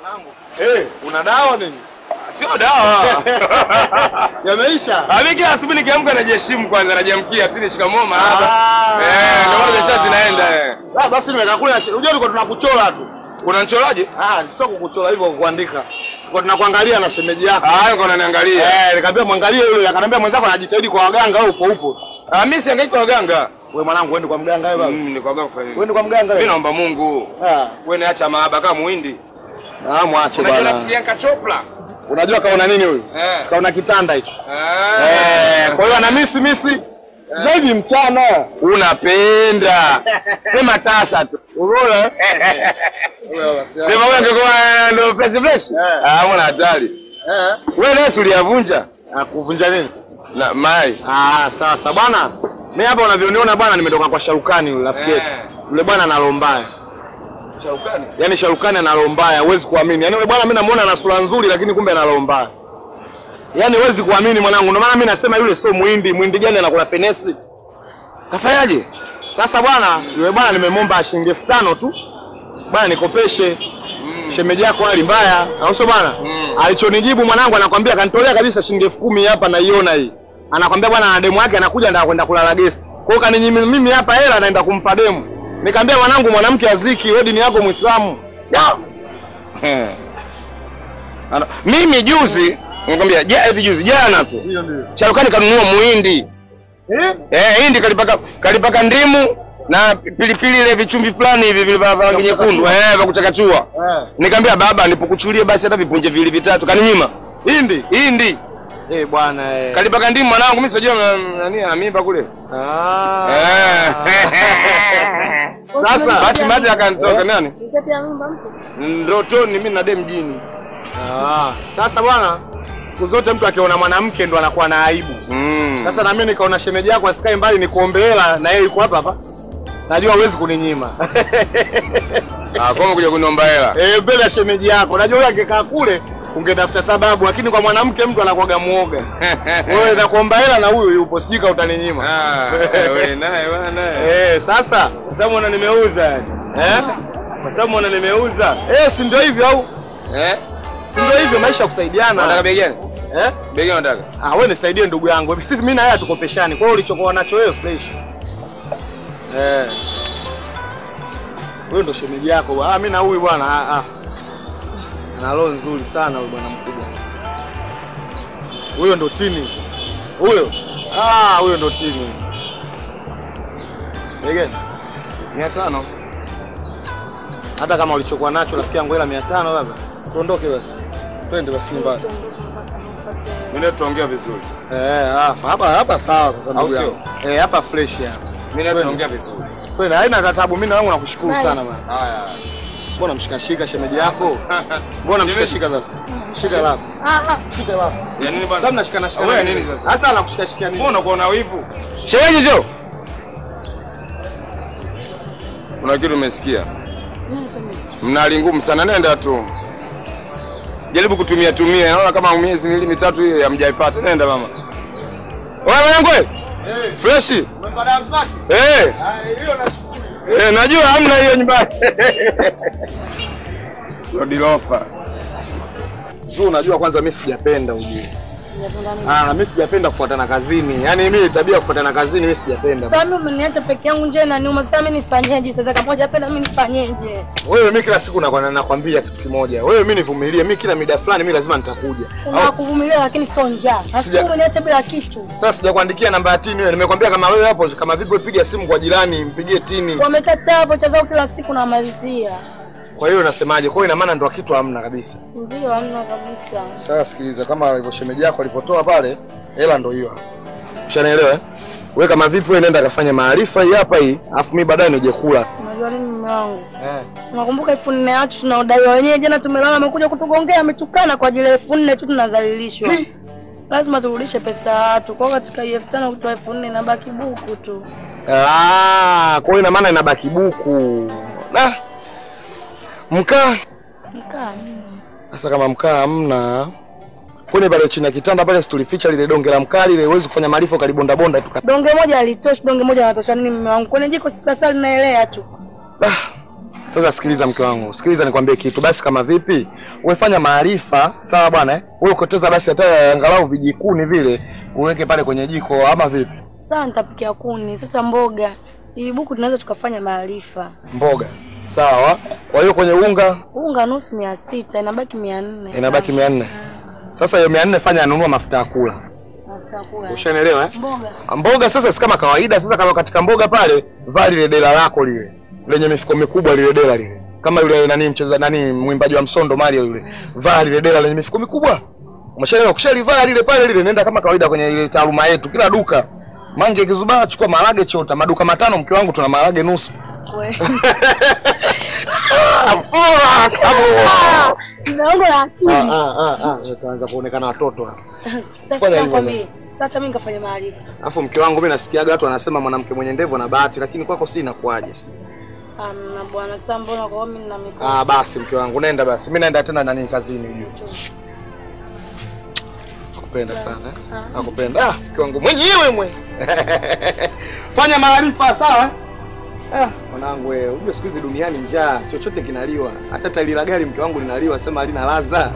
Mwanangu, Eh, una dawa nini? sio dawa. Yameisha? Ami kila asubuhi nikiamka najiheshimu kwanza najiamkia pili shikamoo mahaba. Ah. Eh, ndio maana biashara zinaenda eh. Ah, basi nimeka kule. Unajua tulikuwa tunakuchora tu. Unanichoraje? Ah, sio kukuchora hivyo kuandika. Tulikuwa tunakuangalia na shemeji yako. Ah, yuko ananiangalia. Eh, nikamwambia mwangalie yule, akaniambia mwenzako anajitahidi kwa waganga au upo upo. Ah, mimi sihangaiki kwa waganga. Wewe mwanangu uende kwa mganga wewe baba. Mm, ni kwa waganga kufanya nini? Uende kwa mganga Mimi wewe. naomba Mungu. Ah, Wewe niacha mahaba kama muhindi. ah mwache Unajua bwana. Priyanka Chopra? Unajua kaona nini huyu? Eh. Kaona kitanda hicho. Eh. Eh, kwa hiyo ana misi misi. Sasa hivi mchana. Unapenda. Sema tasa tu. Unaona? Sema wewe ungekuwa ndo fresh fresh. Eh. Ah, mbona hatari. Eh. Wewe nasi uliyavunja Ah, kuvunja nini? na mai. Ah, sasa bwana. Mimi hapa unavyoniona bwana nimetoka kwa Sharukani yule rafiki yetu. Eh. Yule bwana ana roho mbaya. Chaukani. Yaani Sharukani ana roho mbaya, huwezi kuamini. Yaani yule bwana mimi namuona ana sura nzuri lakini kumbe ana roho mbaya. Yaani huwezi kuamini mwanangu. Ndio maana mimi nasema yule sio muhindi, muhindi gani anakula penesi? Kafanyaje? Sasa bwana, yule bwana nimemwomba shilingi elfu tano tu. Bwana nikopeshe. Mm. Shemeji yako hali mbaya, au sio bwana? Mm. Alichonijibu mwanangu anakwambia kanitolea kabisa shilingi elfu kumi hapa naiona hii. Anakwambia bwana na demu yake anakuja ndio kwenda kulala guest. Kwa hiyo kaninyimi mimi hapa hela naenda kumpa demu. Nikamwambia mwanangu mwanamke aziki, wewe dini yako Muislamu. Ya. Eh. Ana- Mimi juzi nikwambia ja hivi juzi jana tu. Hiyo ndio. Charukani kanunua muhindi. Eh? Eh, hindi kalipaka kalipaka ndimu na pilipili ile vichumvi fulani hivi vile vya rangi nyekundu eh vya kuchakachua. Eh. Nikamwambia baba nipokuchulie basi hata vipunje viwili vitatu kaninyima. Hindi. Hindi Eh bwana eh. kalipaka ndimu mwanangu mimi sijua mm, nani ana mimba kule. Ah. Eh. Sasa Basi mate akanitoka nani? Nitatia mimba mtu. Ndotoni mimi na dem mjini. Ah. Sasa bwana siku zote mtu akiona mwanamke ndo anakuwa na aibu. Mm. Sasa na mimi nikaona shemeji yako asikae mbali nikuombe hela na yeye yuko hapa hapa. Najua huwezi kuninyima. Ah, kwa kuja kuniomba hela. Eh, mbele ya shemeji yako. Najua yule angekaa kule ungetafuta sababu, lakini kwa mwanamke mtu anakuwaga muoga. Wewe nakuomba hela na huyu yupo, sijui kama utaninyima. Ah, wewe naye bwana naye. Eh, sasa Kwa sababu una nimeuza yani. eh? Kwa sababu una nimeuza. Eh, si ndio hivyo au? Eh? Si ndio hivyo maisha ya Unataka kusaidiana. bei gani? Eh? Bei gani unataka? Ah, wewe nisaidie ndugu yangu. Sisi mimi na yeye hatukopeshani. Kwa hiyo ulichokuwa nacho wewe fresh. Eh. Wewe ndo shemeji yako. bwana. Ah, mimi na huyu bwana. Ah, ah. Ana roho nzuri sana huyu bwana mkubwa. Huyo ndo tini. Huyo. Ah, huyo ndo tini. Ege, 500. hata kama ulichokuwa nacho rafiki yangu hela 500 baba. Tuondoke basi. Twende basi nyumbani. Mimi leo tutaongea vizuri. Eh, ah, hapa hapa sawa sasa ndugu Au sio? yangu. Eh, hapa fresh hapa. Mimi leo tutaongea vizuri. Kweli haina tatabu, mimi na wangu nakushukuru Bye. sana bwana. Haya. Mbona mshikashika shemeji yako? Mbona mshikashika sasa? Shika lako. Ah ah. Shika lako. Ya nini bwana? Sasa mnashikana shikana. Wewe nini sasa? Sasa anakushikashika nini? Mbona uko na wivu? Shemeji njoo. Kuna kitu umesikia? Nini sema? Mnali ngumu sana, nenda tu. Jaribu kutumia tumia, naona kama miezi miwili mitatu hiyo hamjaipata. Nenda mama. Wewe mwanangu wewe? Eh, Fresh? umepata damu zake? Eh, Ah, hiyo nashukuru. eh, najua hamna hiyo nyumbani. Lodilofa. Zuu, unajua kwanza mimi sijapenda ujue. Nijapenda nini? Ah, mimi sijapenda kufuatana kazini. Yaani mimi tabia ya kufuatana kazini mimi sijapenda. Sasa mimi umeniacha peke yangu nje na niuma. Sasa mimi nifanyeje? Sasa kama hujapenda mimi nifanyeje? Wewe mimi kila siku nakwenda nakwambia kitu kimoja. Wewe mimi nivumilie. Mimi kila mida fulani mimi lazima nitakuja. Au Unakuvumilia lakini sio njaa. Sija- Sasa umeniacha bila kitu. sasa sijakuandikia namba ya tini wewe. Nimekwambia kama wewe hapo kama vipi wewe piga simu kwa jirani, mpigie tini. Wamekataa hapo cha zao kila siku namalizia. Kwa hiyo unasemaje? Kwa hiyo ina maana ndo kitu hamna kabisa. Ndio hamna kabisa. Sasa sikiliza, kama alivyo shemeji yako alipotoa pale, hela ndo hiyo hapa. Ushanielewa eh? Wewe kama vipi, wewe nenda kafanya maarifa hii hapa hii, afu mimi baadaye nije kula. Unajua nini mume wangu? Eh. Unakumbuka elfu nne watu tunaodaiwa wenyewe, jana tumelala, amekuja kutugongea, ametukana kwa ajili ya elfu nne tu, tunadhalilishwa. Lazima turudishe pesa ya watu. Kwa hiyo katika hii elfu tano kutoa elfu nne inabaki buku tu. Ah, kwa hiyo ina maana inabaki buku. Ah. Mkaa. Mkaa nini? Sasa kama mkaa hamna, kwani pale chini ya kitanda pale si tulificha lile donge la mkaa lile, huwezi kufanya maarifa ukalibonda bonda tu. Donge moja halitoshi, donge moja linatosha nini mume wangu? Kwenye jiko si sasa linaelea tu. Ah. Sasa sikiliza mke wangu, sikiliza nikwambie kitu. Basi kama vipi, umefanya maarifa sawa bwana eh? Wewe ukoteza basi hata angalau vijikuni vile uweke pale kwenye jiko ama vipi? Sawa, nitapikia kuni. Sasa mboga hii buku tunaweza tukafanya maarifa. Mboga sawa. Kwa hiyo kwenye unga Unga nusu mia sita inabaki mia nne inabaki mia nne. Sasa hiyo mia nne fanya anunua mafuta ya kula, Tutakula. ushanielewa eh? Mboga Mboga sasa si kama kawaida. Sasa kama katika mboga pale, vaa lile dela lako lile lenye mifuko mikubwa, lile dela lile, kama yule nani mcheza nani mwimbaji wa msondo Mario yule, vaa lile dela lenye mifuko mikubwa. Umeshaelewa? Ukishalivaa lile pale lile, nenda kama kawaida kwenye ile taaluma yetu, kila duka mange kizubaa, chukua maharage chota, maduka matano, mke wangu, tuna maharage nusu. we. Mdogo lakini Ah, ah, ah, ah, utaanza kuonekana watoto hapa. Sasa Fanya hivyo nakwambia, sasa acha mimi nikafanya maarifa. Alafu mke wangu, mimi nasikiaga watu wanasema mwanamke mwenye ndevu ana bahati, lakini kwako si inakuaje? Amna bwana, sasa mbona kwa mimi nina mikono. Ah, basi mke wangu, nenda basi. Mimi naenda tena nani kazini ujue. Nakupenda sana. eh? Nakupenda. Ah, mke wangu mwenyewe mwe. Fanya maarifa sawa? Ah, mwanangu wewe, unajua siku hizi duniani njaa, chochote kinaliwa. Hata tairi la gari mke wangu linaliwa, sema halina ladha.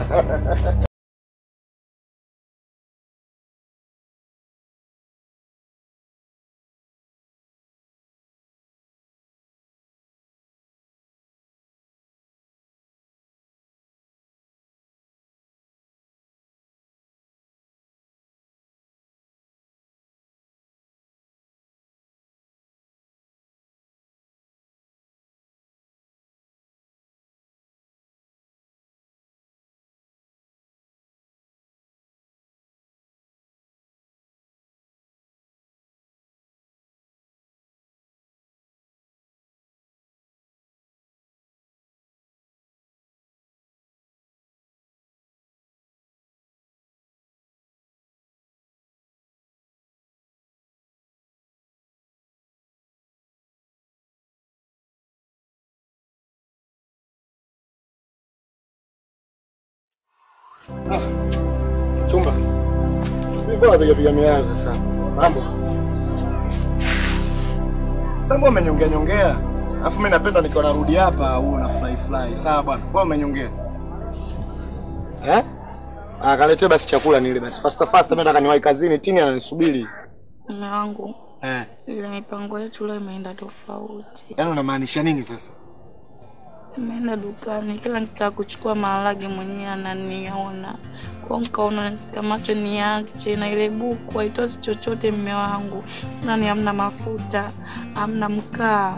Chumba. Mimi bora piga piga mianzo sana. Mambo. Sasa mbona umenyongea nyongea? Alafu mimi napenda nikiwa narudi hapa au na fly fly. Sawa bwana. Mbona umenyongea? Eh? Ah, kaletee basi chakula nile basi. Faster faster mimi nataka niwahi kazini, tini ananisubiri. Mume wangu, Eh. ile mipango yetu leo imeenda tofauti. Yaani unamaanisha nini sasa? Nimeenda dukani, kila nikitaka kuchukua maharage mwenyewe ananiona. Kwa hiyo nikaona nisikamacho niache, na ile buku haitoshi chochote. Mme wangu, nani, hamna mafuta, hamna mkaa.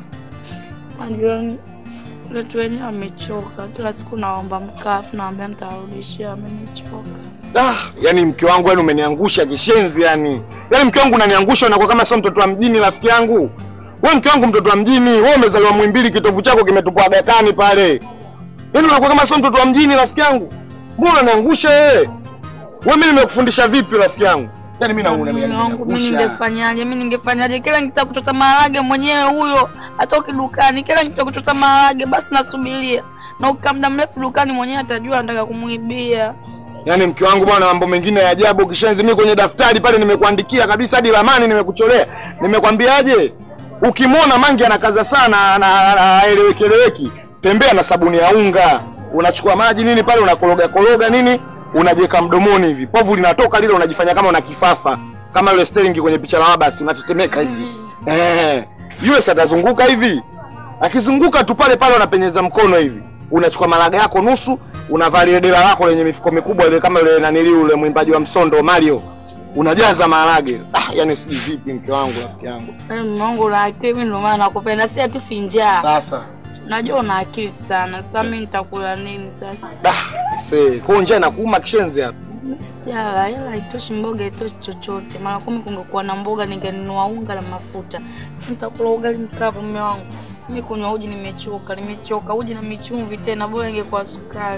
Majirani wetu wenyewe wamechoka, kila siku naomba mkaa, afu naambia nitawarudishia, wamenichoka. Ah, yani mke wangu yani umeniangusha kishenzi yani. Yaani mke wangu unaniangusha unakuwa kama sio mtoto wa mjini rafiki yangu. Wewe mke wangu mtoto wa mjini, wewe umezaliwa Muhimbili kitovu chako kimetupwa Agakani pale. Yaani unakuwa kama sio mtoto wa mjini rafiki yangu. Mbona unaniangusha wewe? Wewe mimi nimekufundisha vipi rafiki yangu? Yaani mimi naona mimi Mume wangu, mimi unaniangusha. ningefanyaje? Mimi ningefanyaje? Kila nikitaka kuchota maharage mwenyewe huyo atoki dukani, kila nikitaka kuchota maharage basi nasubiria, na ukikaa muda mrefu dukani mwenyewe atajua anataka kumuibia. Yaani mke wangu bwana, mambo mengine ya ajabu kishenzi. Mimi kwenye daftari pale nimekuandikia kabisa, hadi ramani nimekucholea. Nimekwambiaje? Ukimwona Mangi anakaza sana na haelewekeleweki, tembea na sabuni ya unga, unachukua maji nini pale, unakoroga koroga nini, unajiweka mdomoni hivi, povu linatoka lile, unajifanya kama una kifafa, kama yule Sterling kwenye picha la Wabasi, unatetemeka hivi eh, yule sasa atazunguka hivi, akizunguka tu pale pale, unapenyeza mkono hivi, unachukua maraga yako nusu, unavaa lile dela lako lenye mifuko mikubwa ile, kama yule nanili yule mwimbaji wa msondo Mario, unajaza maharage. Ah, yani sijui vipi, mke wangu, rafiki yangu. Yaani mume wangu una akili, mimi ndio maana nakupenda, si atu finjaa. Sasa Najua una akili sana. Sasa mimi nitakula nini sasa? da se kwa njaa na kuuma kishenzi hapa. Sijala, hela haitoshi, mboga haitoshi chochote. Mara kumi kungekuwa na mboga ningenunua unga na mafuta. Sasa nitakula ugali mkavu, mume wangu. Mimi kunywa uji nimechoka, nimechoka. Uji na michumvi tena, bora ingekuwa sukari.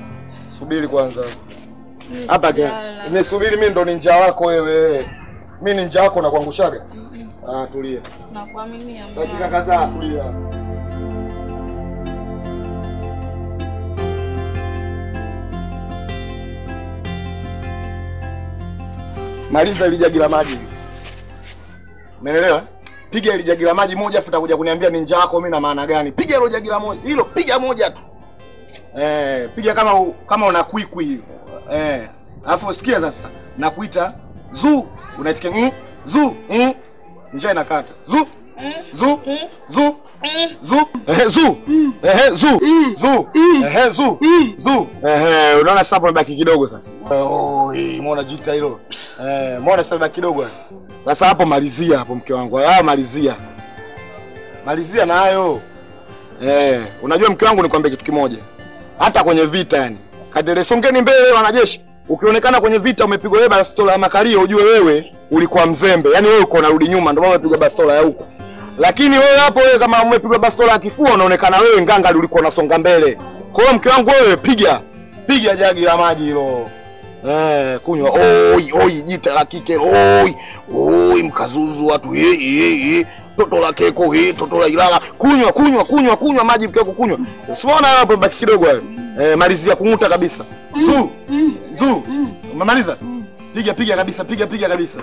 Subiri kwanza hapa ke Sijala. nisubiri, mimi ndo ninja wako wewe. Mimi ninja wako na kuangushaga. Ah, tulia Nakuaminia mume dakika wangu. kadhaa, tulia. Maliza ile jagi la maji. Umeelewa? Piga ile jagi la maji moja afu utakuja kuniambia ni njaa yako mimi na maana gani. Piga hilo jagi la moja. Hilo piga moja tu. Eh, piga kama u, kama una kwikwi hivi. Eh, alafu sikia sasa. Nakuita zu, unaitikia mm, zu, mm. Njaa inakata. Zu. Zu. Zu. Zu. Ehe, zu. Ehe, zu. Zu. Ehe, zu. Zu. Ehe, unaona sasa hapo imebaki kidogo sasa. Oh, hii umeona jita hilo. Eh, umeona sasa imebaki kidogo. Sasa hapo malizia hapo mke wangu. Ah, malizia. Malizia nayo. Eh, unajua mke wangu nikwambie kitu kimoja. Hata kwenye vita yani. Kadere songeni mbele wanajeshi. Ukionekana kwenye vita umepigwa wewe bastola ya makario ujue wewe ulikuwa mzembe. Yaani wewe uko unarudi nyuma ndio maana umepigwa bastola ya huko. Lakini wewe hapo wewe kama umepigwa bastola ya kifua unaonekana wewe nganga ulikuwa unasonga mbele. Kwa hiyo mke wangu wewe piga. Piga jagi la maji hilo. Eh, kunywa. Oi, oi, jita la kike. Oi, oi, mkazuzu watu. He, he, he. Toto la keko hii, toto la Ilala. Kunywa, kunywa, kunywa, kunywa maji mke wako kunywa. Usiona hapo baki kidogo hayo. Eh, malizia kung'uta kabisa. Zu. Zu. Umemaliza? Piga piga kabisa, piga piga kabisa.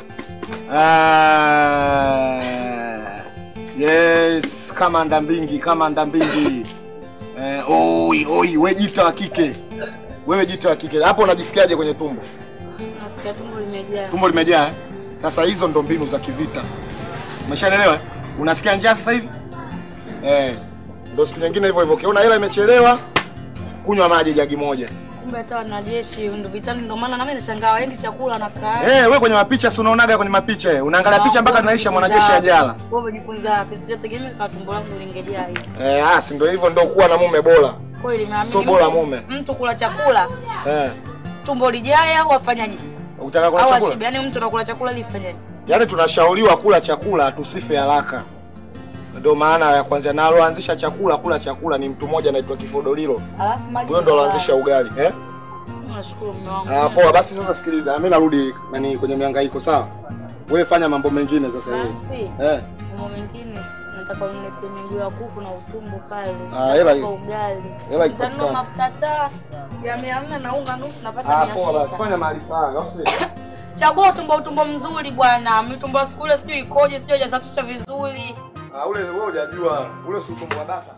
Ah. Yes, kama ndambingi, kama ndambingi. Eh, oi, oi, we jita wa kike. Wewe jita wa kike. Hapo unajisikiaje kwenye tumbo? Nasikia tumbo limejaa. Tumbo limejaa. eh? Sasa hizo ndo mbinu za kivita. Umeshaelewa? eh? Unasikia njaa sasa hivi? Eh. Ndio siku nyingine hivyo hivyo. Ukiona hela imechelewa, kunywa maji jagi moja. Kumbe hata wanajeshi ndo vitani, ndo maana nami nashangaa waendi chakula na kaa. Eh, wewe kwenye mapicha si unaonaga kwenye mapicha eh. Unaangalia picha mpaka tunaisha mwanajeshi ajala. Wewe umejifunza wapi? Sijategemea kwa tumbo langu lingejaa hivi. Eh, ah, si ndio hivyo ndio kuwa na mume bora. Kweli naamini. Sio bora mtu- mume. Mtu kula chakula Eh. tumbo lijae au afanyaje? Ukitaka kula Au chakula? ashibe. Yaani mtu anakula chakula ili ifanyaje? Yaani tunashauriwa kula chakula tusife haraka. Ndio maana ya kwanza na aloanzisha chakula kula chakula ni mtu mmoja anaitwa Kifodolilo. Alafu maji. Huyo ndo aloanzisha ugali, eh? Nashukuru mume wangu. Ah, poa basi sasa sikiliza, mimi narudi nani kwenye mihangaiko sawa? Wewe fanya mambo mengine sasa hivi. Basi. Eh. Mambo mengine nataka uniletee miguu ya kuku na utumbo pale. Ah, hela Nasaka ugali. hela Nitanunua ipatikane. mafuta taa ya mia nne na unga nusu napata Ah, mia poa basi sita. fanya maarifa hayo. au sio? Chagua utumbo utumbo mzuri bwana. Mitumbo ya siku ile sijui ikoje, sijui hajasafisha vizuri. Ah, ule wewe hujajua, ule si utumbo wa bata.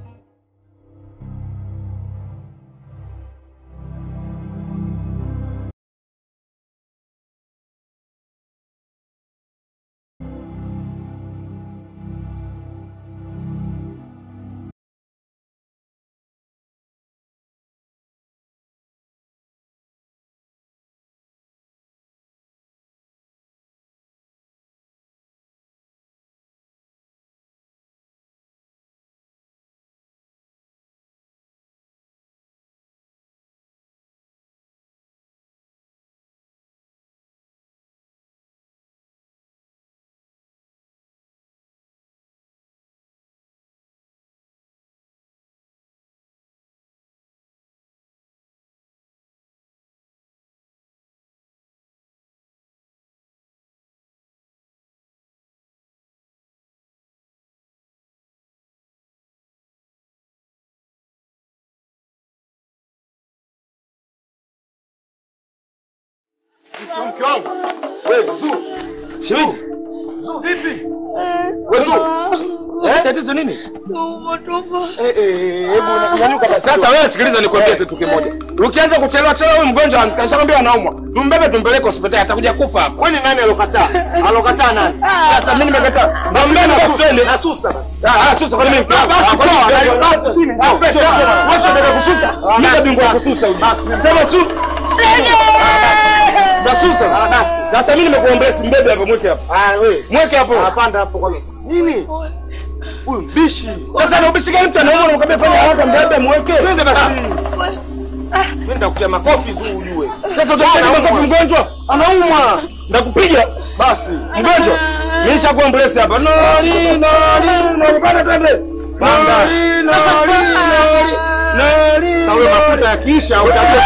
Mke wangu. Wewe Zu. Shemeji, Zu vipi? Wewe Zu. Eh? tatizo nini? Tumbo tumbo. Eh eh, hebu nyanyuka basi. Sasa wewe sikiliza nikwambie kitu kimoja. Ukianza kuchelewa chelewa huyu mgonjwa kashakwambia anaumwa. Tumbebe tumpeleke hospitali atakuja kufa hapa. Wewe ni nani alokataa? Alokataa nani? Sasa mimi nimekataa. Mwambie na hospitali. Nasusa basi. Ah, ah, susa kwa nini? Ah, basi, Kwa nini? poa, Basi, basi, chini, ah, njoo, fresh njoo. hapo. Ah, Wewe unataka basi. kususa? Ah, Mimi basi, bingwa wa basi. kususa huyu. Basi. Sema su. Nasusa. Ah, basi. Sasa mimi nimekuombea simbebe hapo mweke hapo. Ah, wewe. Mweke hapo. Apanda hapo kwa nini? Nini? Huyu mbishi. Sasa na ubishi gani mtu anaumwa na ukamwambia fanya haraka mbebe mweke. Twende basi. Mimi nitakutia makofi Zu ujue. Sasa utapiga makofi mgonjwa? Anaumwa. Ndakupiga. Basi. Mgonjwa. Mimi nishakuwa ambulance hapa. Nani nani nani bana twende. Banda. Nani nani nani. Nani. Sasa wewe mafuta yakiisha utajua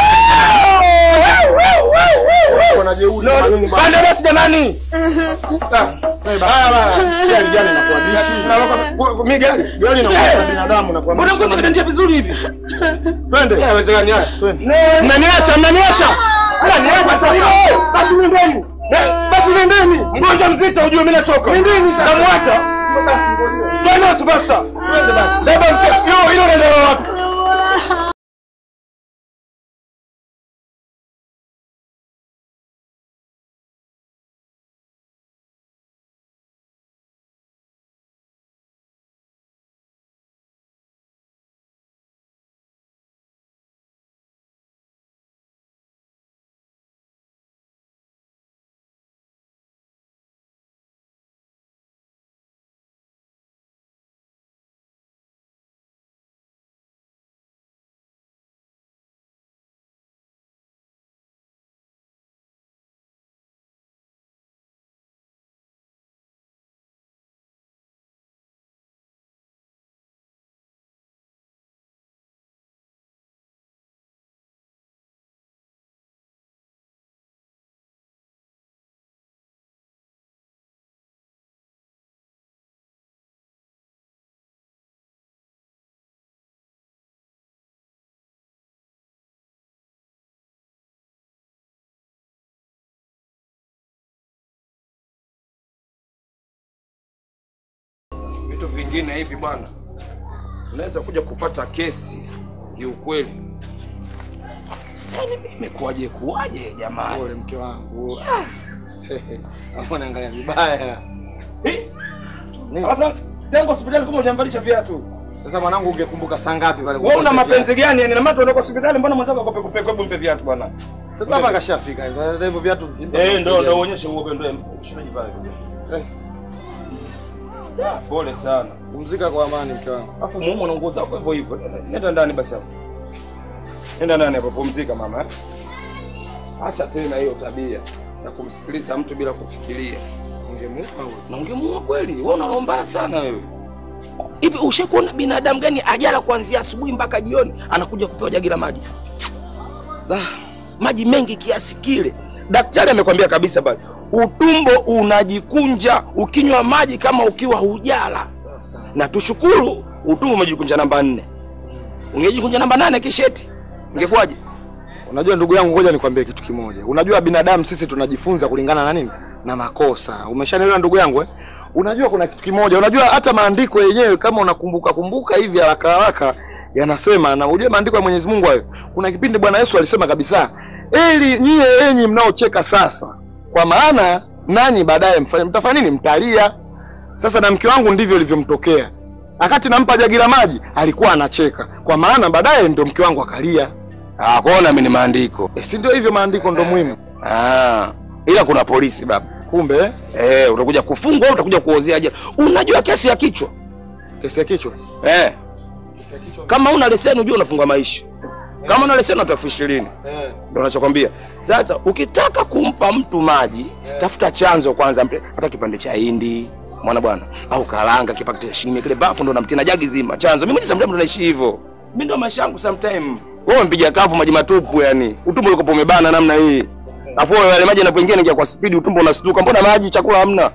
kuna jeuri kama nini bwana. Banda basi jamani. Eh, baya baya. Gari gani inakuwa dishi? Mimi gari. Gari inakuwa binadamu na Mbona mgonjwa kanaendea vizuri hivi? Twende. Haiwezekani haya. Twende. Mnaniacha, mnaniacha. Niacha sasa. Basi nendeni. Basi nendeni. Mgonjwa mzito ujue mimi nachoka. Nendeni sasa. Namwata. Twende basi basta. Twende basi. Beba mke. Yo, hilo ndio wapi? Vitu vingine hivi bwana, unaweza kuja kupata kesi kiukweli. Sasa ni mimi kuwaje kuwaje jamani? Pole mke wangu. Hapo naangalia vibaya. Eh? Nini? Alafu tangu hospitali kama hujamvalisha viatu. Sasa mwanangu ungekumbuka saa ngapi pale Wewe una kuposha mapenzi viatu? gani? Yani na maana tunaenda hospitali mbona mwenzako akope kupe kwa mpe viatu bwana? Sasa hapa kashafika. Sasa hivyo viatu vimpa Eh, ndo kusaidia. ndo uonyeshe uoga ndo ushaji pale. Eh, Ah, Pole sana. Pumzika kwa amani mke wangu. Alafu muumwe na nguo zako hivyo hivyo. Nenda ndani basi hapo. Nenda ndani hapo pumzika mama. eh. Acha tena hiyo tabia ya kumsikiliza mtu bila kufikiria. Ungemupa wewe. Na ungemuua kweli, wewe unalomba sana wewe. Hivi ushakuona binadamu gani ajala kuanzia asubuhi mpaka jioni anakuja kupewa jagi la maji? Da, Maji mengi kiasi kile. Daktari amekwambia kabisa bali utumbo unajikunja ukinywa maji kama ukiwa hujala. sasa. Na tushukuru utumbo umejikunja namba nne. Ungejikunja namba nane kisheti. Ingekuwaje? Unajua ndugu yangu, ngoja nikwambie kitu kimoja. Unajua binadamu sisi tunajifunza kulingana na nini? Na makosa. Umeshanielewa ndugu yangu eh? Unajua kuna kitu kimoja. Unajua hata maandiko yenyewe kama unakumbuka kumbuka hivi haraka haraka yanasema na unajua maandiko ya Mwenyezi Mungu hayo. Kuna kipindi Bwana Yesu alisema kabisa, "Eli nyie enyi mnaocheka sasa, kwa maana nanyi baadaye mfanye mtafanya nini? Mtalia." Sasa na mke wangu ndivyo ilivyomtokea. Wakati nampa jagi la maji alikuwa anacheka, kwa maana baadaye ndio mke wangu akalia. Ah, kuona mimi ni maandiko. Eh, si ndio hivyo maandiko ndo muhimu. Ah, ila kuna polisi baba. Kumbe eh, Eh, utakuja kufungwa au utakuja kuozea jela. Unajua kesi ya kichwa? kesi ya kichwa. Eh, Kesi ya kichwa. kama una leseni unajua unafungwa maisha. Kama una leseni unatoa elfu ishirini. Eh, Ndio nachokwambia. Sasa ukitaka kumpa mtu maji, tafuta chanzo kwanza, mpe hata kipande cha hindi, mwana bwana, au karanga kipande cha shimi kile bafu ndo namtina jagi zima. Chanzo. Mimi ni sometimes ndo naishi hivyo. Mimi ndo maisha yangu sometime. Wewe mpiga kavu maji matupu yani. Utumbo uko umebana namna hii. Afu yale maji yanapoingia ningia kwa speed utumbo unastuka. Mbona maji chakula hamna?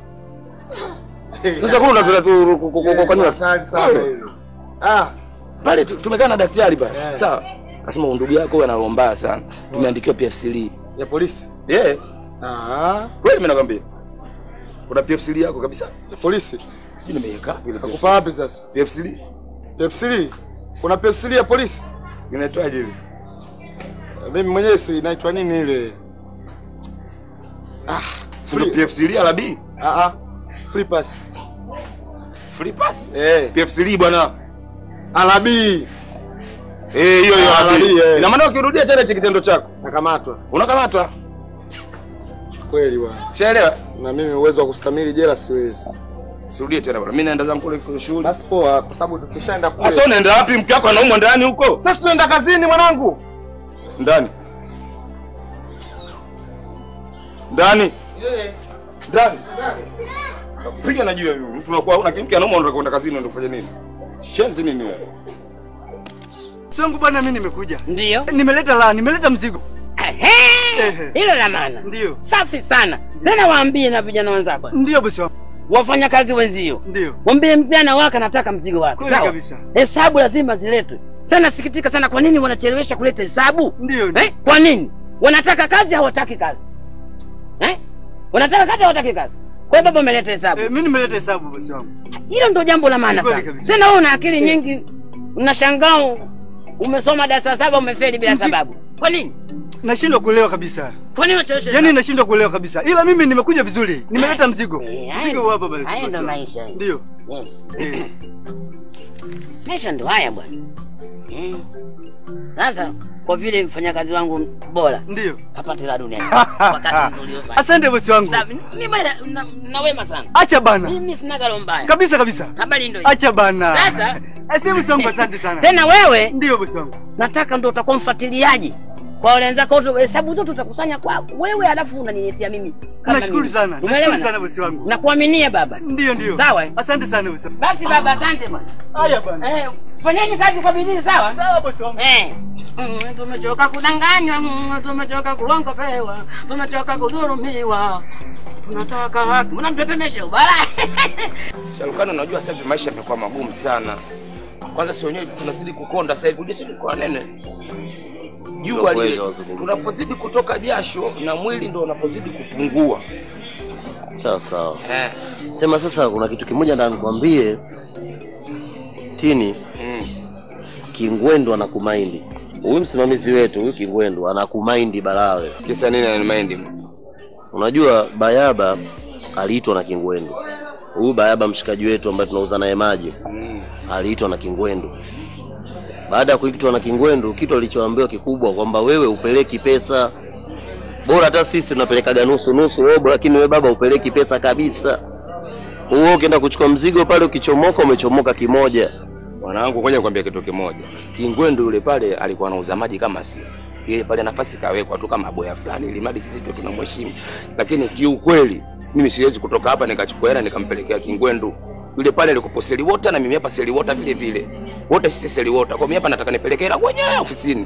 Sasa kuna unataka tu kwa nini? hatari sana hilo. Ah, Pale tu- tumekaa na daktari pale. Yeah. Sawa. Akasema ndugu yako huyu analomba sana. Tumeandikiwa PFCL. ya polisi. Yeah. Ah, Kweli mimi nakwambia. Kuna PFCL yako kabisa. ya polisi. Sijui nimeiweka wapi ile Nakufa wapi sasa? PFCL. PFCL. Kuna PFCL ya polisi? Inaitwaje ile? Mimi mwenyewe si inaitwa nini ile? Ah, Sio free. PFCL ala B. Ah ah. Free pass. Free pass. Eh, PFCL bwana. alabi Eh, hiyo hiyo Ah, ala B. B, eh. Ina maana ukirudia tena hicho kitendo chako, nakamatwa. unakamatwa. Kweli bwana. Ushaelewa? Na mimi uwezo wa kustamili jela siwezi. Sirudie tena bwana. Mimi naenda zangu kule kwa shughuli. Basi poa, kwa sababu tukishaenda kule. Sasa unaenda wapi? Mke wako anaumwa ndani huko? Sasa tunaenda kazini mwanangu. Ndani. Ndani. Ndani. Piga na jiwe mtu unakuwa una kimke anaumwa unataka kwenda kazini unataka kufanya nini? Shenti nini wewe? Sangu bwana, mimi nimekuja, Ndiyo. nimeleta la, nimeleta mzigo. Ehe, hilo la maana. Ndiyo, Safi sana. Tena waambie na vijana wenzako, ndiyo bosi wangu, wafanya kazi wenzio, ndiyo mwambie mzee anawaka, nataka mzigo wake. kweli Sawa, kabisa, hesabu lazima ziletwe. Tena sikitika sana, kwa nini wanachelewesha kuleta hesabu ndiyo eh? Kwa nini wanataka kazi, hawataki kazi eh? Wanataka kazi, hawataki kazi. Kwa hiyo baba umeleta hesabu. Eh, mimi nimeleta hesabu bosi wangu. Hilo ndo jambo la maana Ni kweli sana. kabisa. Tena wewe una akili nyingi, unashangaa umesoma darasa saba umefeli bila Mzi- sababu. Kwa nini? Nashindwa kuelewa kabisa. Kwa nini unachelewesha? Yaani nashindwa kuelewa kabisa. Ila mimi nimekuja vizuri. Nimeleta mzigo. Eh, haya- Mzigo huu hapa basi. haya bosi ndo wangu. maisha. Ndio. Yes. Eh. Maisha ndo haya bwana. Eh. Sasa kwa vile mfanyakazi wangu bora Ndio. apate la duniani kwa kazi nzuri uliyofanya. Asante bosi wangu. Sasa mimi bwana na, na wema sana. Acha bana. Mimi sina galo mbaya. Kabisa kabisa. Habari ndio hiyo. Acha bana. Sasa Asante bosi wangu, asante sana. tena wewe Ndio bosi wangu. nataka ndo utakuwa mfuatiliaji kwa wale wenzako wote, hesabu zote utakusanya kwa wewe, alafu unaniletea mimi. kama Nashukuru mimi. sana. Umeelewa Nashukuru na? sana bosi wangu. Nakuaminia baba. Ndio ndio. Sawa, eh? Asante sana bosi wangu. Basi baba, asante bwana. Haya bana. Eh, fanyeni kazi kwa bidii, sawa? Sawa bosi wangu. Eh. Mm, tumechoka kudanganywa, mm, tumechoka kulongopewa, tumechoka kudhulumiwa, tunataka haki. Mnamtetemesha ubara. Sharukani, unajua sasa hivi maisha yamekuwa magumu sana. Kwanza si wenyewe tunazidi kukonda sasa hivi, ujue kwa nene jua kweli lile, wazungumza. tunapozidi kutoka jasho na mwili ndo unapozidi kupungua. Sawa sawa. Eh. Sema sasa, kuna kitu kimoja nataka nikwambie. Tini, Mm. Kingwendu anakumaindi. Huyu msimamizi wetu huyu Kingwendu anakumaindi Balawe. Kisa nini ananimaindi? Unajua Bayaba aliitwa na Kingwendu. Huyu Bayaba mshikaji wetu ambaye tunauza naye maji Mm. aliitwa na Kingwendu. Baada ya kuitwa na Kingwendu, kitu alichoambiwa kikubwa kwamba wewe upeleki pesa, bora hata sisi tunapelekaga nusu nusu robo, lakini wewe baba upeleki pesa kabisa. Wewe ukienda kuchukua mzigo pale, ukichomoka umechomoka kimoja. Mwanangu, ngoja nikwambie kitu kimoja. Kingwendu yule pale alikuwa anauza maji kama sisi. Ile pale nafasi kawekwa tu kama boya fulani ili mradi sisi tu tunamheshimu. Lakini kiukweli mimi siwezi kutoka hapa nikachukua hela nikampelekea Kingwendu. Yule pale alikuwa seli water na mimi hapa seli water vile vile. Wote sisi seli water. Kwa mimi hapa nataka nipeleke hela kwenye ofisini.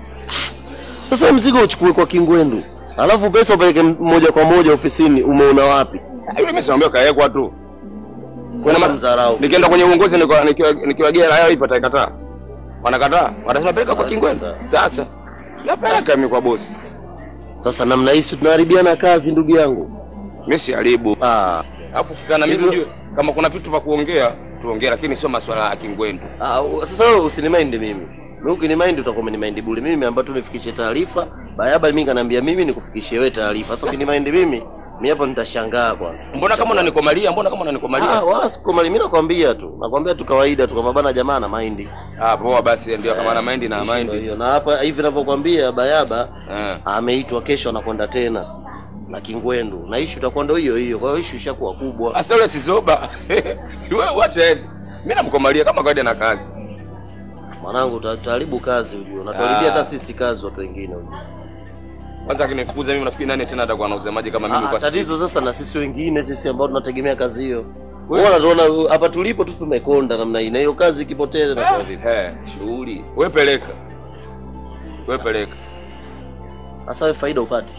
Sasa mzigo uchukue kwa Kingwendu, alafu pesa upeleke moja kwa moja ofisini, umeona wapi? Ah, Yule mimi simwambia kawekwa tu. Kuna ma- mdharau. Nikienda kwenye uongozi nikiwa- nikiwa- nikiwagea hela ipo atakataa. Wanakataa. Wanasema peleka kwa Kingwendu. Sasa napeleka mimi kwa bosi. Sasa namna hii si tunaharibiana kazi, ndugu yangu. Mimi siharibu. Ah, Alafu kikaa na mimi Hivyo- ujue kama kuna vitu vya kuongea tuongee, lakini sio maswala ya kingwendu. ah, u- sasa wewe usinimaindi mimi. Mimi ukinimaindi utakuwa umenimaindi bure. Mimi nimeambiwa tu nifikishe taarifa. Bayaba mimi kaniambia mimi nikufikishie wewe taarifa. Sasa ukinimaindi mimi, mimi hapa nitashangaa kwanza. Mbona kama unanikomalia? Mbona kama unanikomalia? Ah, wala sikomali. Mimi nakwambia tu. Nakwambia tu kawaida tu kama bana jamaa na maindi. Ah, poa basi, ndio kama na maindi na Ndio maindi. hiyo. Na hapa hivi ninavyokuambia Bayaba Eh. ameitwa kesho anakwenda tena na Kingwendu. Na issue itakuwa ndio hiyo hiyo. Kwa hiyo issue ishakuwa kubwa. Asa yule sizoba. Wewe wacha yeye. Mimi namkomalia kama kawaida na kazi. Mwanangu uta- utaharibu kazi ujue. Unatuharibia Ah. hata sisi kazi watu wengine ujue. Kwanza akinifukuza mimi nafikiri nani tena atakuwa anauza maji kama mimi Ah, kwa siku. tatizo sasa na sisi wengine sisi ambao tunategemea kazi hiyo. Wewe unaona hapa tulipo tu tumekonda namna hii na hiyo kazi ikipoteza na kwa vipi? Eh, shughuli. Wewe peleka. Wewe peleka. Sasa wewe faida upati.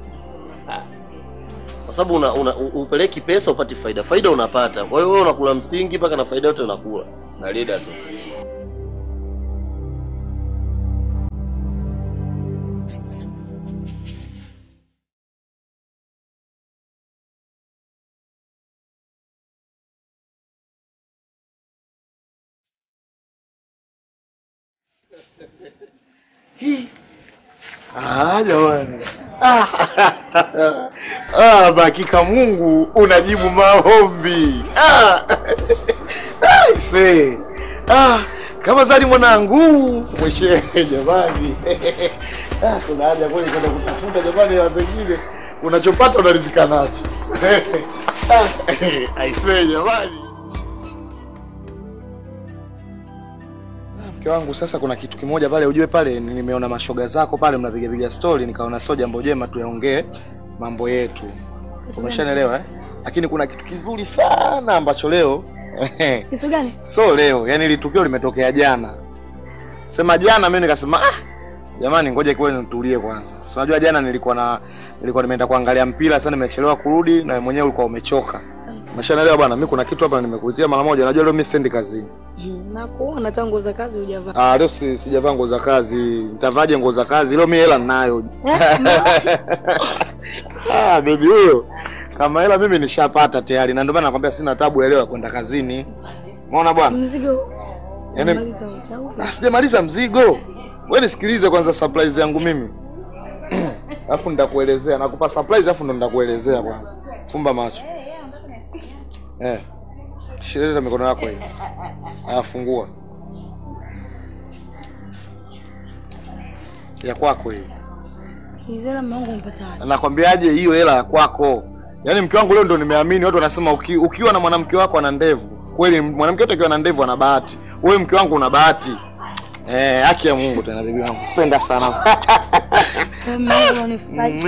Kwa sababu una, una u- upeleki pesa upati faida. Faida unapata. Kwa hiyo wewe unakula msingi mpaka na faida yote unakula. Na leader tu. Ah, jamani. Ah, ah, hakika Mungu unajibu maombi. Ah. Ah, ise. Ah, kama zali mwanangu mweshe jamani. Ah, kuna haja kweli kwenda kutafuta jamani na pengine unachopata unarizika nacho. Ah, aise jamani. Mke wangu sasa, kuna kitu kimoja pale, ujue pale nimeona mashoga zako pale mnapiga piga story, nikaona sio jambo jema tuyaongee mambo yetu, umeshanielewa eh? Lakini kuna kitu kizuri sana ambacho leo Kitu gani? so leo, yani ile tukio limetokea jana, sema jana, mimi nikasema ah, jamani, ngoja kiwe nitulie kwanza. Si unajua jana nilikuwa na nilikuwa nimeenda kuangalia mpira, sasa nimechelewa kurudi, na wewe mwenyewe ulikuwa umechoka. Umeshanielewa bwana, mimi kuna kitu hapa nimekuitia mara moja. Unajua leo mimi sendi kazini. Na kuona tangu za kazi hujavaa. Ah, leo si, sijavaa nguo za kazi. Nitavaje nguo za kazi? Leo mimi hela ninayo. ah, baby huyo. Kama hela mimi nishapata tayari, na ndio maana nakwambia sina tabu ya leo ya kwenda kazini. Umeona bwana? Mzigo Yaani umaliza wote au? Ah, sijamaliza mzigo. Wewe nisikilize kwanza surprise yangu mimi. Alafu nitakuelezea. Nakupa surprise alafu ndo nitakuelezea kwanza. Fumba macho. Eh. Shirika mikono yako hiyo. Aya fungua. Ya kwako hiyo. Hizo hela mume wangu umepata wapi? Nakwambiaje hiyo hela ya kwako? Yaani mke wangu leo ndo nimeamini watu wanasema uki, ukiwa na mwanamke wako ana ndevu. Kweli mwanamke yote akiwa na ndevu ana bahati. Wewe mke wangu una bahati. Eh, haki ya Mungu tena bibi wangu. Penda sana. Mume wangu unanifurahisha.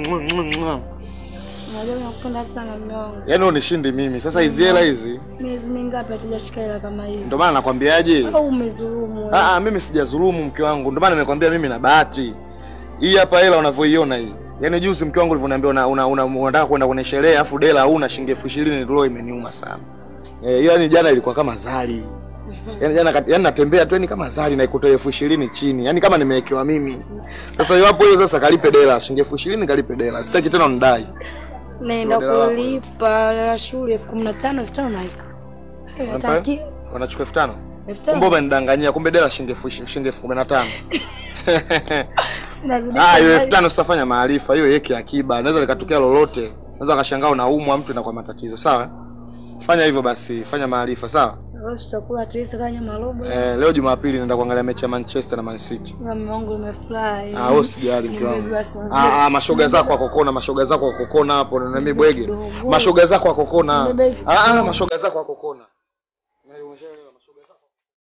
Unajua nakupenda sana mume wangu. Yaani unishindi mimi. Sasa hizi hela hizi Miezi mingapi hatujashika hela kama hizi? ndio maana nakwambiaje? Au umezulumu wewe? Ah, ah, mimi sijadhulumu mke wangu. Ndio maana nimekwambia mimi na bahati. Hii hapa hela unavyoiona hii. Yaani juzi mke wangu ulivyoniambia una, una, una, unataka kwenda kwenye sherehe afu dela hauna shilingi elfu ishirini ndio imeniuma sana. Eh, hiyo yani jana ilikuwa kama zali. Yaani jana kat- yaani natembea tu yani kama zali na ikutoa elfu ishirini chini. Yaani kama nimewekewa mimi. Sasa hiyo hapo hiyo sasa kalipe dela shilingi elfu ishirini kalipe dela. Sitaki tena unidai. Naenda Ndio dela kulipa la shule elfu kumi na tano elfu tano naika. Eh, Unampa? hataki Wanachukua elfu tano. elfu Kumbe tano. umenidanganyia, kumbe dela shilingi elfu ishi- shilingi elfu kumi na tano. Sinazidisha. Ah, hiyo elfu mali. tano sitafanya maarifa, hiyo yeke akiba. Naweza likatokea lolote. Naweza akashangaa unaumwa mtu na kwa matatizo. Sawa? Fanya hivyo basi, fanya maarifa, sawa? Leo tutakula at least hata nyama robo. Eh, leo Jumapili naenda kuangalia mechi ya Manchester na Man City. Na mume wangu umefurahi. Ah, wewe usijali mke wangu. Nimebeba sana. Ah, ah, mashoga zako wakokona, mashoga zako wakokona hapo na mimi bwege. Kidogo. Mashoga zako wakokona. Nimebeba hivi Ah, ah, kidogo. mashoga zako wakokona. Umeshaelewa mashoga zako.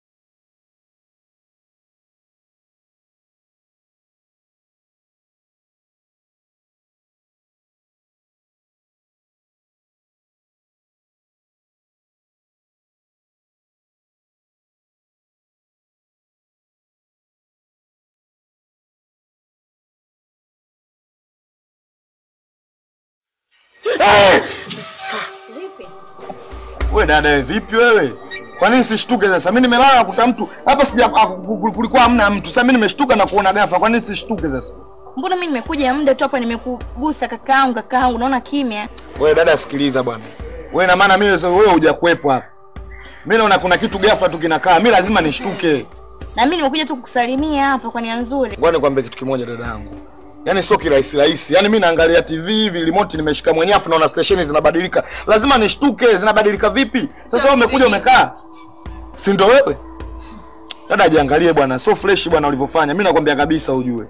Wewe dada wewe vipi wewe? Kwa nini sishtuke sasa? Mimi nimelala nakuta mtu hapa sija haku- kulikuwa hamna mtu. Sasa mimi nimeshtuka na kuona ghafla. Kwa nini sishtuke sasa? Mbona mimi nimekuja muda tu hapa nimekugusa kakaangu kakaangu naona kimya. Wewe dada sikiliza bwana. Wewe na maana mimi sasa wewe hujakuepo hapa. Mimi naona kuna kitu ghafla tu kinakaa. Mimi lazima nishtuke. Na mimi nimekuja tu kukusalimia hapa kwa nia nzuri. Ngoja nikwambie kitu kimoja dada yangu. Yaani sio kirahisi rahisi. Yaani mimi naangalia TV hivi remote nimeshika mwenyewe afu naona stesheni zinabadilika. Lazima nishtuke, zinabadilika vipi? Sasa wewe umekuja umekaa. Si ndio wewe? Dada jiangalie bwana, sio fresh bwana ulivyofanya. Mimi nakwambia kabisa ujue.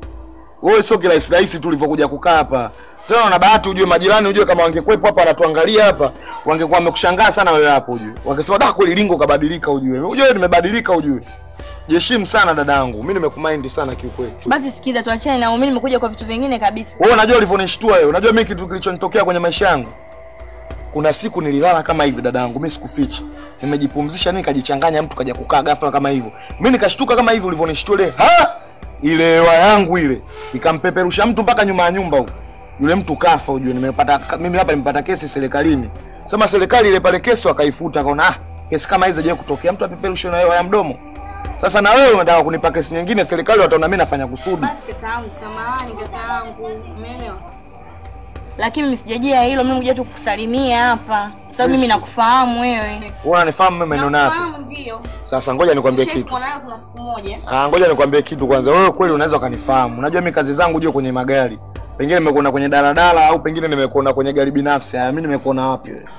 Wewe sio kirahisi rahisi tu ulivyokuja kukaa hapa. Tena una bahati ujue majirani ujue kama wangekuwepo hapa wanatuangalia hapa, wangekuwa wamekushangaa sana wewe hapo ujue. Wangesema da kweli lingo kabadilika ujue. Ujue nimebadilika ujue. Jiheshimu sana dadangu. Mimi nimekumind sana kiukweli. Basi sikiza tuachane na mimi nimekuja kwa vitu vingine kabisa. Wewe unajua ulivyonishtua wewe. Unajua mimi kitu kilichonitokea kwenye maisha yangu. Kuna siku nililala kama hivi dadangu, mimi sikufichi. Nimejipumzisha nini kajichanganya mtu kaja kukaa ghafla kama hivyo. Mimi nikashtuka kama hivi ulivyonishtua ile. Ha! Ile hewa yangu ile ikampeperusha mtu mpaka nyuma ya nyumba huko. Yule mtu kafa ujue nimepata mimi hapa nimepata kesi serikalini. Sema serikali ile pale kesi wakaifuta kaona ah kesi kama hizo je kutokea mtu apeperushwe na hewa ya mdomo. Sasa na wewe unataka kunipa kesi nyingine serikali wataona mimi nafanya kusudi. Basi kakaangu, samahani kakaangu. Umeelewa? Lakini mimi sijajia hilo, mimi nimekuja tu kukusalimia hapa. Sababu mimi nakufahamu wewe. Wewe unanifahamu mimi maneno yapi? Nakufahamu ndio. Sasa ngoja nikwambie Nishawahi kitu. kuonana kuna siku moja. Ah, ngoja nikwambie kitu kwanza. Wewe kweli unaweza ukanifahamu. Unajua mimi kazi zangu juu kwenye magari. Pengine nimekuona kwenye daladala au pengine nimekuona kwenye gari binafsi. Haya, mimi nimekuona wapi wewe?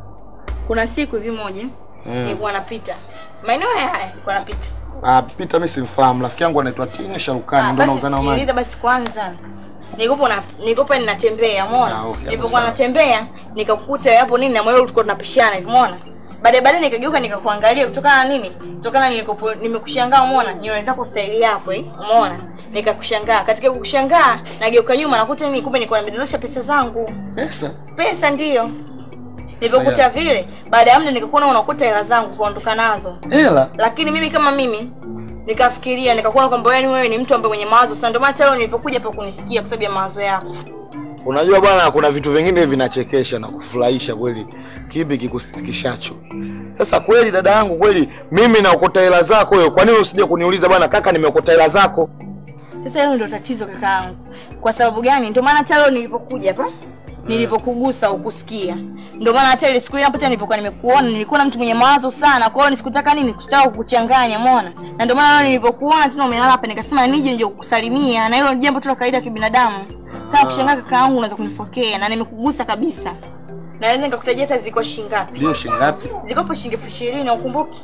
Kuna siku hivi moja nilikuwa napita. Maeneo haya haya nilikuwa napita. Ah, Peter mimi simfahamu. Rafiki yangu anaitwa Tini Sharukani Ah, ndio basi nauza nao maji. sikiliza basi kwanza. Nilikuwa na nilikuwa ninatembea, umeona? Ah, okay, hapo Nilipokuwa sawa. natembea, nikakukuta hapo nini na mweo tulikuwa tunapishana, hivi, umeona? Baadaye baadaye nikageuka nikakuangalia kutokana na nini? Kutokana nilikopo nimekushangaa, umeona? Nywele zako style hapo eh, umeona? Nikakushangaa. Katika kukushangaa, nageuka nyuma nakuta nini kumbe nilikuwa nimedondosha pesa zangu. Pesa? Pesa ndiyo. Nilipokuta vile, baada ya muda nikakuona unakuta hela zangu kuondoka nazo. Hela? Lakini mimi kama mimi nikafikiria nikakuona kwamba yani wewe ni mtu ambaye mwenye mawazo sana, ndio maana leo nilipokuja hapa kunisikia kwa sababu ya mawazo yako. Unajua bwana, kuna vitu vingine vinachekesha na kufurahisha kweli, kipi kikusitikishacho. Sasa kweli dada yangu, kweli mimi naokota hela zako wewe, kwa nini usije kuniuliza bwana, kaka, nimeokota hela zako? Sasa hilo ndio tatizo kakaangu. Kwa sababu gani? Ndio maana hata leo nilipokuja hapa nilivyokugusa ukusikia. Ndio maana hata ile siku ile ambapo nilipokuwa nimekuona nilikuwa na mtu mwenye mawazo sana. Kwa hiyo nisikutaka nini, sikutaka kukuchanganya, umeona? Na ndio maana leo nilivyokuona tena umelala hapa nikasema nije nje kukusalimia na hilo ni jambo tu la kawaida ya kibinadamu. Sasa kushangaa kaka yangu unaweza kunifokea na nimekugusa kabisa. Na naweza nikakutajia hata ziko shilingi ngapi? Ndio shilingi ngapi? Ziko hapo shilingi elfu ishirini ukumbuki?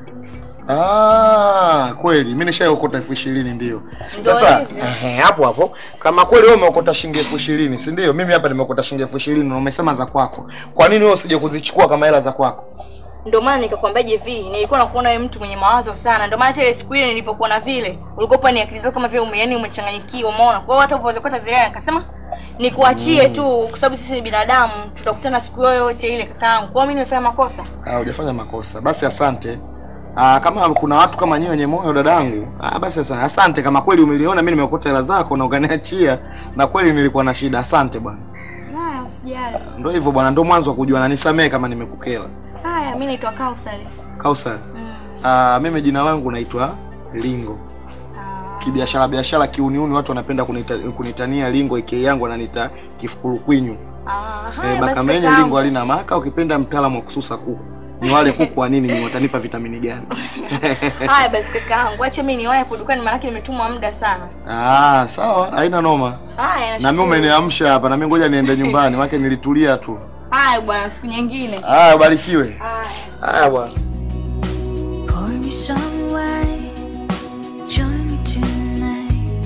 Ah, kweli mimi nishaokota elfu ishirini ndio. Ndio Sasa hivyo. ehe, hapo hapo kama kweli wewe umeokota shilingi elfu ishirini si ndio? Mimi hapa nimeokota shilingi elfu ishirini na umesema za kwako. Kwa nini wewe usije kuzichukua kama hela za kwako? Ndio maana nikakwambia hivi, nilikuwa nakuona wewe mtu mwenye mawazo sana. Ndio maana hata ile siku ile nilipokuona vile, ulikuwa ni akili zako kama vile ume yani umechanganyikiwa, umeona? Kwa hiyo hata ulivyozipata zile hela nikasema nikuachie tu kwa sababu sisi ni binadamu, tutakutana siku yoyote ile kakaangu. Kwa hiyo mimi nimefanya makosa. Ah, hujafanya makosa. Basi asante. Ah, kama kuna watu kama nyinyi wenye moyo dadangu, ah, basi sasa asante kama kweli umeliona mimi nimeokota hela zako na ukaniachia na kweli nilikuwa na shida. Asante bwana. Haya, usijali. Ndio hivyo bwana, ndio mwanzo wa kujua na nisamee kama nimekukela. Haya, mimi naitwa Kausari. Kausar. Ah, mimi jina langu naitwa Lingo. Kibiashara biashara kiuniuni watu wanapenda kunita, kunitania Lingo aka yangu ananiita kifukulukwinyu. Ah, Eh, haya basi bakamenye kakaangu. Lingo halina maka ukipenda mtaalamu wa kususa kuku. Ni wale kuku wa nini ni watanipa vitamini gani? Haya basi kakaangu, acha mimi niwahi hapo dukani maana nimetumwa muda sana. Ah, sawa, haina noma. Haya, Na mimi nashukuru. umeniamsha hapa na mimi ngoja niende nyumbani, maana nilitulia tu. Haya bwana, siku nyingine. Ah, ubarikiwe. Haya. Haya bwana. Pour me some wine, join me tonight.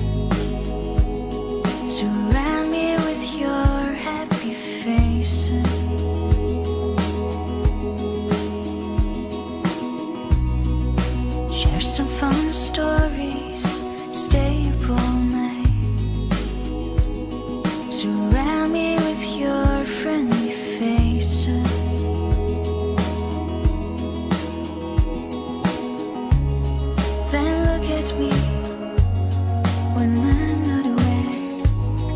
Surround me with your happy face. Share some fun stories, stay up all night. Surround me with your friendly faces. Then look at me when I'm not aware.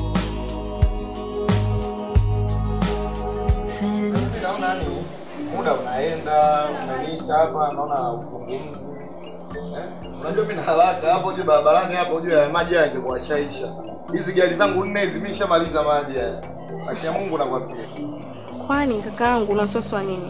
Then it's Naona ni muda unaenda, umeniita hapa, naona uzungumzi. Eh? Unajua mimi na haraka hapo je barabarani hapo juu ya maji haya yangekuwa shaisha. Hizi gari zangu nne hizi mimi nishamaliza maji haya. Acha Mungu nakwambia. Kwani kakaangu unasoswa nini?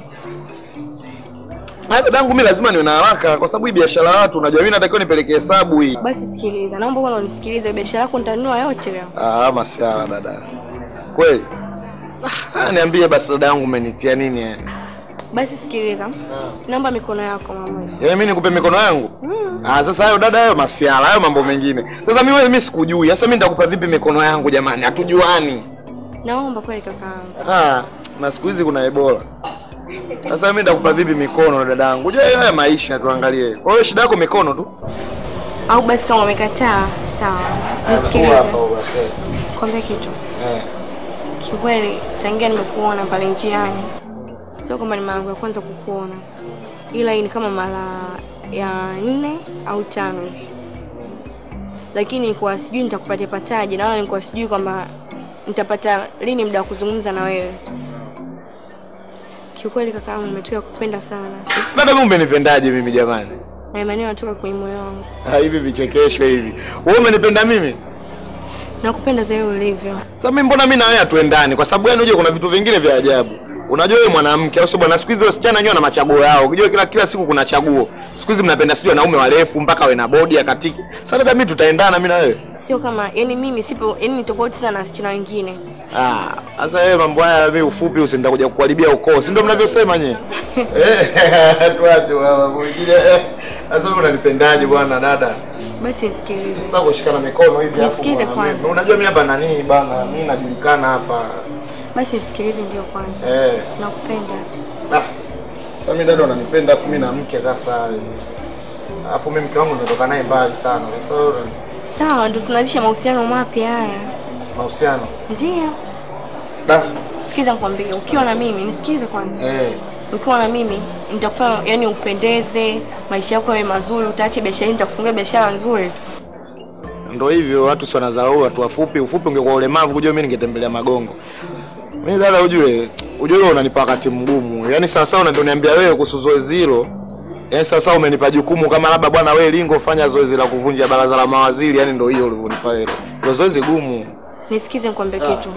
Na dadangu mimi lazima niwe na haraka kwa sababu hii biashara ya watu unajua mimi natakiwa nipeleke hesabu hii. Basi sikiliza, naomba bwana unisikilize, biashara yako nitanunua yote leo. Ah, masiara dada. Kweli? Ah, niambie basi dada yangu umenitia nini yani? Basi sikiliza, naomba mikono yako mama. Yaani mimi nikupe mikono yangu? Ah, sasa hayo dada, hayo masiala, hayo mambo mengine. Sasa mimi wewe mimi sikujui. Sasa mimi nitakupa vipi mikono yangu jamani? Hatujuani. Naomba kweli kakaangu. Ah, na siku hizi kuna Ebola. Sasa mimi nitakupa vipi mikono dadangu? Je, haya maisha tuangalie. Kwa hiyo shida yako mikono tu. Au basi kama umekataa, sawa. Nisikilize. Kwambia kitu. Eh. Kiukweli tangia nimekuona pale njiani, sio kwamba ni mara yangu ya kwanza kukuona, ila hii ni kama mara ya nne au tano hivi, lakini nilikuwa sijui nitakupatia pataje, na wala nilikuwa sijui kwamba nitapata lini muda wa kuzungumza na wewe. Kiukweli kakaangu, nimetoka kupenda sana Dada, mimi umenipendaje mimi jamani? na maneno yanatoka kwenye moyo wangu. Ah, hivi vichekesho hivi. Wewe umenipenda mimi? Nakupenda zaidi ulivyo. Sasa mimi mbona mimi na wewe hatuendani? Kwa sababu gani? Unajua kuna vitu vingine vya ajabu. Unajua wewe mwanamke au sio bwana? Siku hizi wasichana wenyewe na machaguo yao. Unajua kila kila siku kuna chaguo. Siku hizi mnapenda sijui wanaume warefu mpaka wawe na bodi ya katiki. Sasa dada, mimi tutaendana mimi na wewe? Sio kama yani mimi sipo, yani ni tofauti sana na wasichana wengine. Ah, sasa wewe mambo haya mimi ufupi usinda kuja kukuharibia ukoo. Si ndio mnavyosema nyewe? Eh, tuache mambo mengine. Eh, Sasa wewe unanipendaje bwana dada? Basi nisikilize. Sasa kushikana mikono hivi hapo. Nisikize bwana, kwanza. mimi- Unajua mimi hapa nani bana? Mimi najulikana hapa. Basi nisikilize ndio kwanza. Eh. Nakupenda. Ah, Sasa mimi dada unanipenda afu mimi na mke sasa. Alafu mimi mke wangu nimetoka naye mbali sana. Sasa wewe Sawa, ndio tunaanzisha mahusiano mapya haya. mahusiano. Ndio. Da. Sikiza nikwambie, ukiwa na mimi, nisikize kwanza. Eh. Ukiwa na mimi nitakufanya yani upendeze, maisha yako yawe mazuri, utaache biashara, hii, nitakufungia biashara nzuri. Ndio hivyo watu si wanadharau watu wafupi. Ufupi ungekuwa ulemavu kujua mimi ningetembelea magongo. Mimi dada ujue, ujue wewe unanipa wakati mgumu. Yaani sasa unaniambia wewe kuhusu zoezi hilo. Yaani sasa umenipa jukumu kama labda bwana wewe Lingo fanya zoezi la kuvunja baraza la mawaziri, yaani ndio hiyo ulivyonipa hilo. Ndio zoezi gumu. Nisikize nikwambie kitu.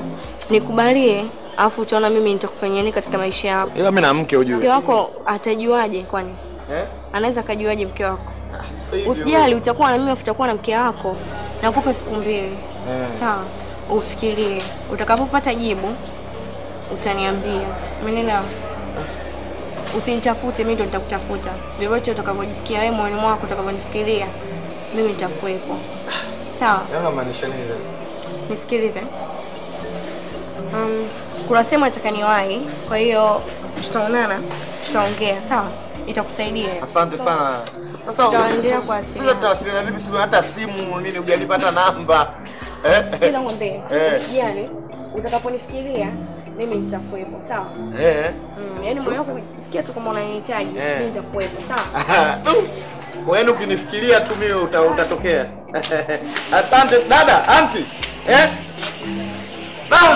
nikubalie, alafu utaona mimi nitakufanyia nini katika maisha yako. Ila mimi na mke Mke ujue. wako atajuaje kwani? Eh? Anaweza akajuaje mke wako? Sasa hivi Usijali, utakuwa na mimi, afu utakuwa na mke wako. Nakupa siku mbili. Eh. Sawa, ufikirie. Utakapopata jibu utaniambia. Umeelewa? Usinitafute, mimi ndo nitakutafuta. Vyovyote utakavyojisikia wewe moyoni mwako, utakavyonifikiria, mimi nitakuwepo. Sawa, Yaani unamaanisha nini sasa? nisikilize. Um, kuna sehemu nataka niwahi, kwa hiyo tutaonana, tutaongea. Sawa, itakusaidia. Asante sana. Sasa Tutaendelea sasa- kuwasiliana. sasa tutawasiliana vipi? Sio hata simu nini hujanipa hata namba. Eh? Sikiza ng'ombe, Eh. usijali. Utakaponifikiria mimi nitakuwepo. Sawa. Eh. Mm, yaani moyo wako sikia tu kama unanihitaji, Eh. mimi nitakuwepo. Sawa. Kwa hiyo ukinifikiria tu mimi uta, utatokea. Asante dada, anti. Eh? Da.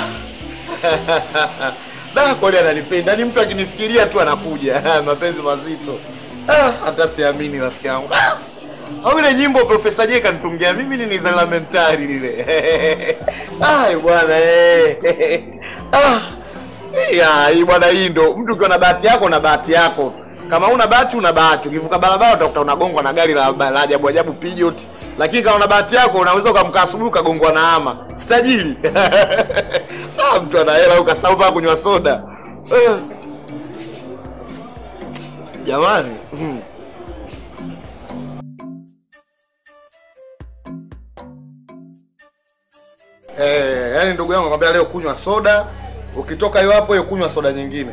Da, kweli ananipenda. Ni mtu akinifikiria tu anakuja. Mapenzi mazito. Ah, hata siamini rafiki yangu. Ah. Au ile nyimbo Profesa J kanitungia mimi ni za lamentari lile. Ai bwana eh. Ah. Ya, hii bwana hii ndo mtu ukiwa na bahati yako na bahati yako. Kama una bahati una bahati. Ukivuka barabara utakuta unagongwa na gari la, la ajabu ajabu Peugeot. Lakini kama una bahati yako unaweza ukamkaa asubuhi ukagongwa na ama. Sitajiri. ah, mtu ana hela ukasahau pa kunywa soda. Eh. Jamani. Mm. Eh, yani ndugu yangu nakwambia leo kunywa soda, ukitoka hiyo hapo hiyo kunywa soda nyingine.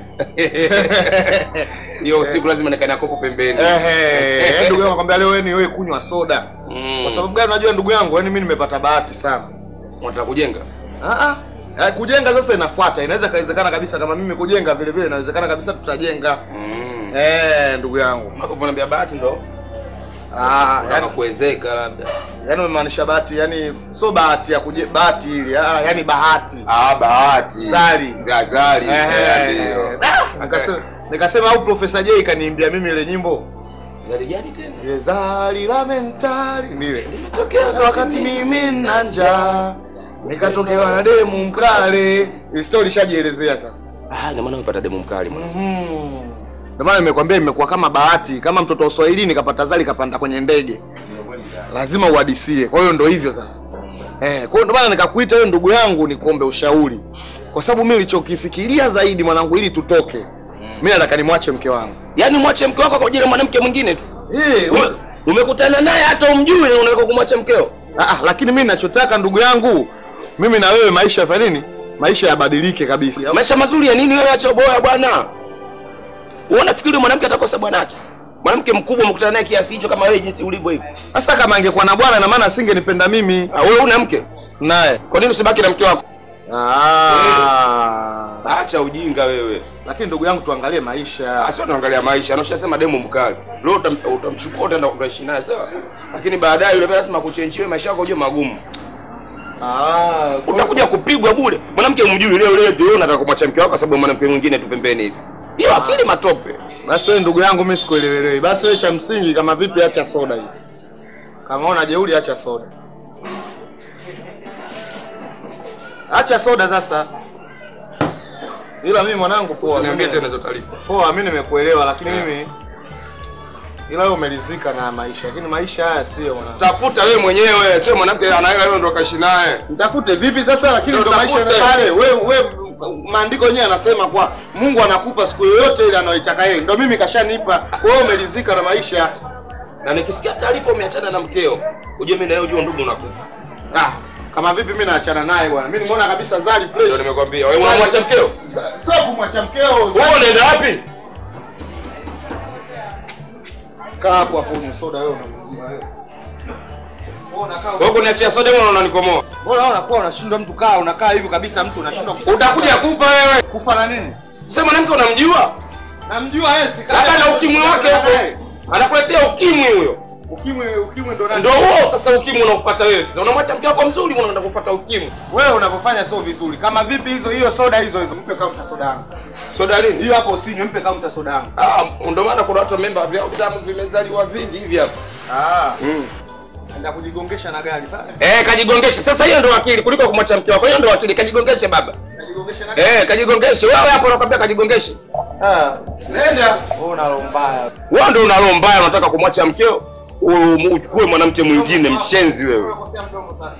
Hiyo usiku lazima nikae kopo pembeni. Ehe, yani ndugu yangu nakwambia leo wewe ni wewe kunywa soda. Mm. Kwa sababu gani unajua ndugu yangu, yani mimi nimepata bahati sana. Unataka kujenga? Ah ah. Eh, kujenga sasa inafuata. Inaweza kawezekana kabisa kama mimi kujenga vile vile inawezekana kabisa tutajenga. Mm. Eh, ndugu yangu. Hapo unaniambia bahati ndo. Ah, Unataka yani kuwezeka labda. yani umemaanisha bahati, yani sio bahati ya kuje bahati ile, ah, yani bahati. Ah, bahati. Zari. Zari. Eh, Ndio. Nikasema nikasema au Profesa J kaniimbia mimi ile nyimbo. Zari gani tena? Ile zari la mentari nile. Imetokea Na wakati mimi na njaa nikatokewa na demu mkale. Hii story ishajielezea sasa. Ah, ina maana umepata demu mkali mwana. Mhm. Ndio maana nimekwambia imekuwa kama bahati, kama mtoto wa Uswahili nikapata zali kapanda kwenye ndege. Lazima uhadisie. Kwa hiyo ndio hivyo sasa. Eh, kwa hiyo ndio maana nikakuita wewe ndugu yangu nikuombe ushauri. Kwa sababu mimi nilichokifikiria zaidi mwanangu ili tutoke. Mimi nataka nimwache mke wangu. Yaani mwache mke wako kwa ajili ya mwanamke mwingine tu. Eh, Ume- Umekutana naye hata umjui na unataka kumwacha mkeo. Ah, ah, lakini mimi ninachotaka ndugu yangu, mimi na wewe maisha ya nini? Maisha yabadilike kabisa. Maisha mazuri ya nini wewe acha boya bwana? Wewe unafikiri mwanamke atakosa bwanake? Mwanamke mkubwa umekutana naye kiasi hicho kama wewe jinsi ulivyo hivi. Sasa kama angekuwa na bwana na maana asingenipenda mimi. Ah, wewe una mke? Naye. Kwa nini usibaki na mke wako? Ah. Acha ujinga wewe. Lakini ndugu yangu tuangalie maisha. Sio tunaangalia maisha. Anashasema demu mkali. Leo utam- utamchukua utaenda kuishi naye sawa? Lakini baadaye yule pia lazima kuchenjiwe maisha yako uje magumu. Ah, Utakuja kupigwa bure. Mwanamke umjui leo leo ndio unataka kumwacha mke wako kwa sababu mwanamke mwingine tu pembeni hivi. Hiyo akili matope. basi wewe ndugu yangu mimi sikuelewelewi. Basi wewe cha msingi kama vipi acha soda hii. Kama una jeuri acha soda. Acha soda sasa. Ila mimi mwanangu poa. Usiniambie mimi- tena hizo taarifa. Poa, mimi nimekuelewa lakini mimi ila wewe umelizika na maisha, lakini maisha haya sio mwanangu. Tafuta wewe mwenyewe, sio mwanamke ana hela wewe ndio kaishi naye. Mtafute vipi sasa? Lakini Ndio ndo maisha tafute. yale pale. Wewe wewe maandiko yenyewe yanasema kwa Mungu anakupa siku yoyote ile anayoitaka yeye. Ndio mimi kashanipa. Wewe umelizika na maisha. Na nikisikia taarifa umeachana na mkeo, ujue mimi na yeye ujue ndugu nakufa. Ah, kama vipi mimi naachana naye bwana? Mimi nimeona kabisa Zari fresh. Ndio nimekwambia. Wewe unamwacha mkeo? Sasa kumwacha mkeo. Wewe unaenda wapi? Kaa hapo hapo unywe soda wewe unamjua wewe. Wewe unakaa Wewe kuniachia soda mbona unanikomoa? Mbona unakuwa unashindwa mtu kaa unakaa hivi kabisa mtu unashindwa Utakuja kufa wewe. kufa na nini? Sasa mwanamke unamjua? Namjua yeye si Labda na ukimwi wake huko. Anakuletea ukimwi huyo. Ukimwi ukimwi ndo nani? Ndio huo sasa ukimwi unakufuata wewe. Sasa unamwacha mke wako mzuri unaenda kufuata ukimwi. Wewe unavyofanya sio vizuri. Kama vipi hizo hiyo soda hizo hizo mpe kaunta soda yangu. Soda nini? Hiyo hapo usinywe mpe kaunta soda yangu. Ah, ndio maana kuna watu memba vyao vitamu vimezaliwa vingi hivi hapa. Ah. Mm. Enda kujigongesha na gari pale. Eh, kajigongeshe. Sasa hiyo ndio akili kuliko kumwacha mke wako. Hiyo ndio akili, kajigongeshe baba. nijigongeshe na Eh, kajigongeshe wewe hapo nakwambia kajigongeshe. Ah, Nenda. wewe una roho mbaya. Wewe ndio una roho mbaya unataka kumwacha mkeo u- uchukue mwanamke mwingine mshenzi wewe. Kosea mdomo sasa.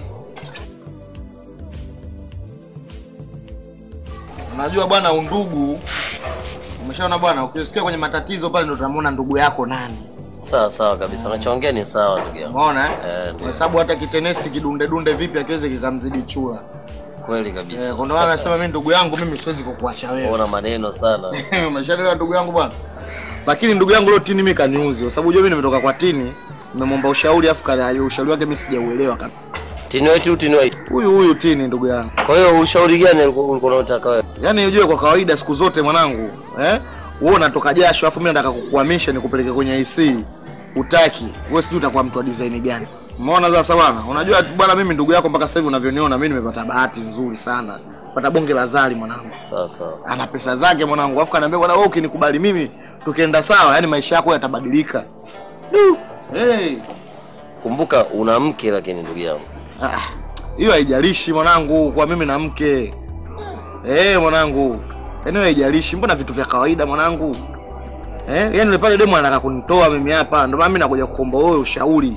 Unajua bwana, undugu umeshaona bwana, ukisikia kwenye matatizo pale ndo tunamuona ndugu yako nani. Sawa sawa kabisa, unachoongea ni sawa ndugu yangu. Umeona eh? Eh, ndio. Kwa sababu hata kitenesi kidunde dunde vipi akiweze kikamzidi chura. Kweli kabisa. Eh, kwa ndo maana nasema mimi ndugu yangu mimi siwezi kukuacha wewe. Una maneno sana. Umeshaelewa ndugu yangu bwana. Lakini ndugu yangu leo tini mimi kaniuzi kwa sababu unajua mimi nimetoka kwa tini, nimemwomba ushauri afu kana ushauri wake mimi sijauelewa kabisa. Tini wetu tini wetu. Huyu huyu tini ndugu yangu. Kwa hiyo ushauri gani ulikuwa ulikuwa unataka wewe? Yaani unajua kwa kawaida siku zote mwanangu, eh? Wewe unatoka jasho afu mimi nataka kukuhamisha nikupeleke kwenye AC. Utaki. Wewe sijui utakuwa mtu wa design gani. Umeona sasa bwana? Unajua bwana mimi ndugu yako mpaka sasa hivi unavyoniona mimi nimepata bahati nzuri sana. Pata bonge la zali mwanangu. Sawa sawa. Ana pesa zake mwanangu. Afu kaniambia bwana wewe ukinikubali mimi tukienda sawa, yani maisha yako yatabadilika. Du. Hey. Kumbuka una mke lakini ndugu yangu. Ah, hiyo haijalishi mwanangu, kwa mimi na mke. Eh, mwanangu. Yaani haijalishi, mbona vitu vya kawaida mwanangu? Eh, yaani yule pale demo anataka kunitoa mimi hapa, ndio maana mimi nakuja kuomba wewe ushauri.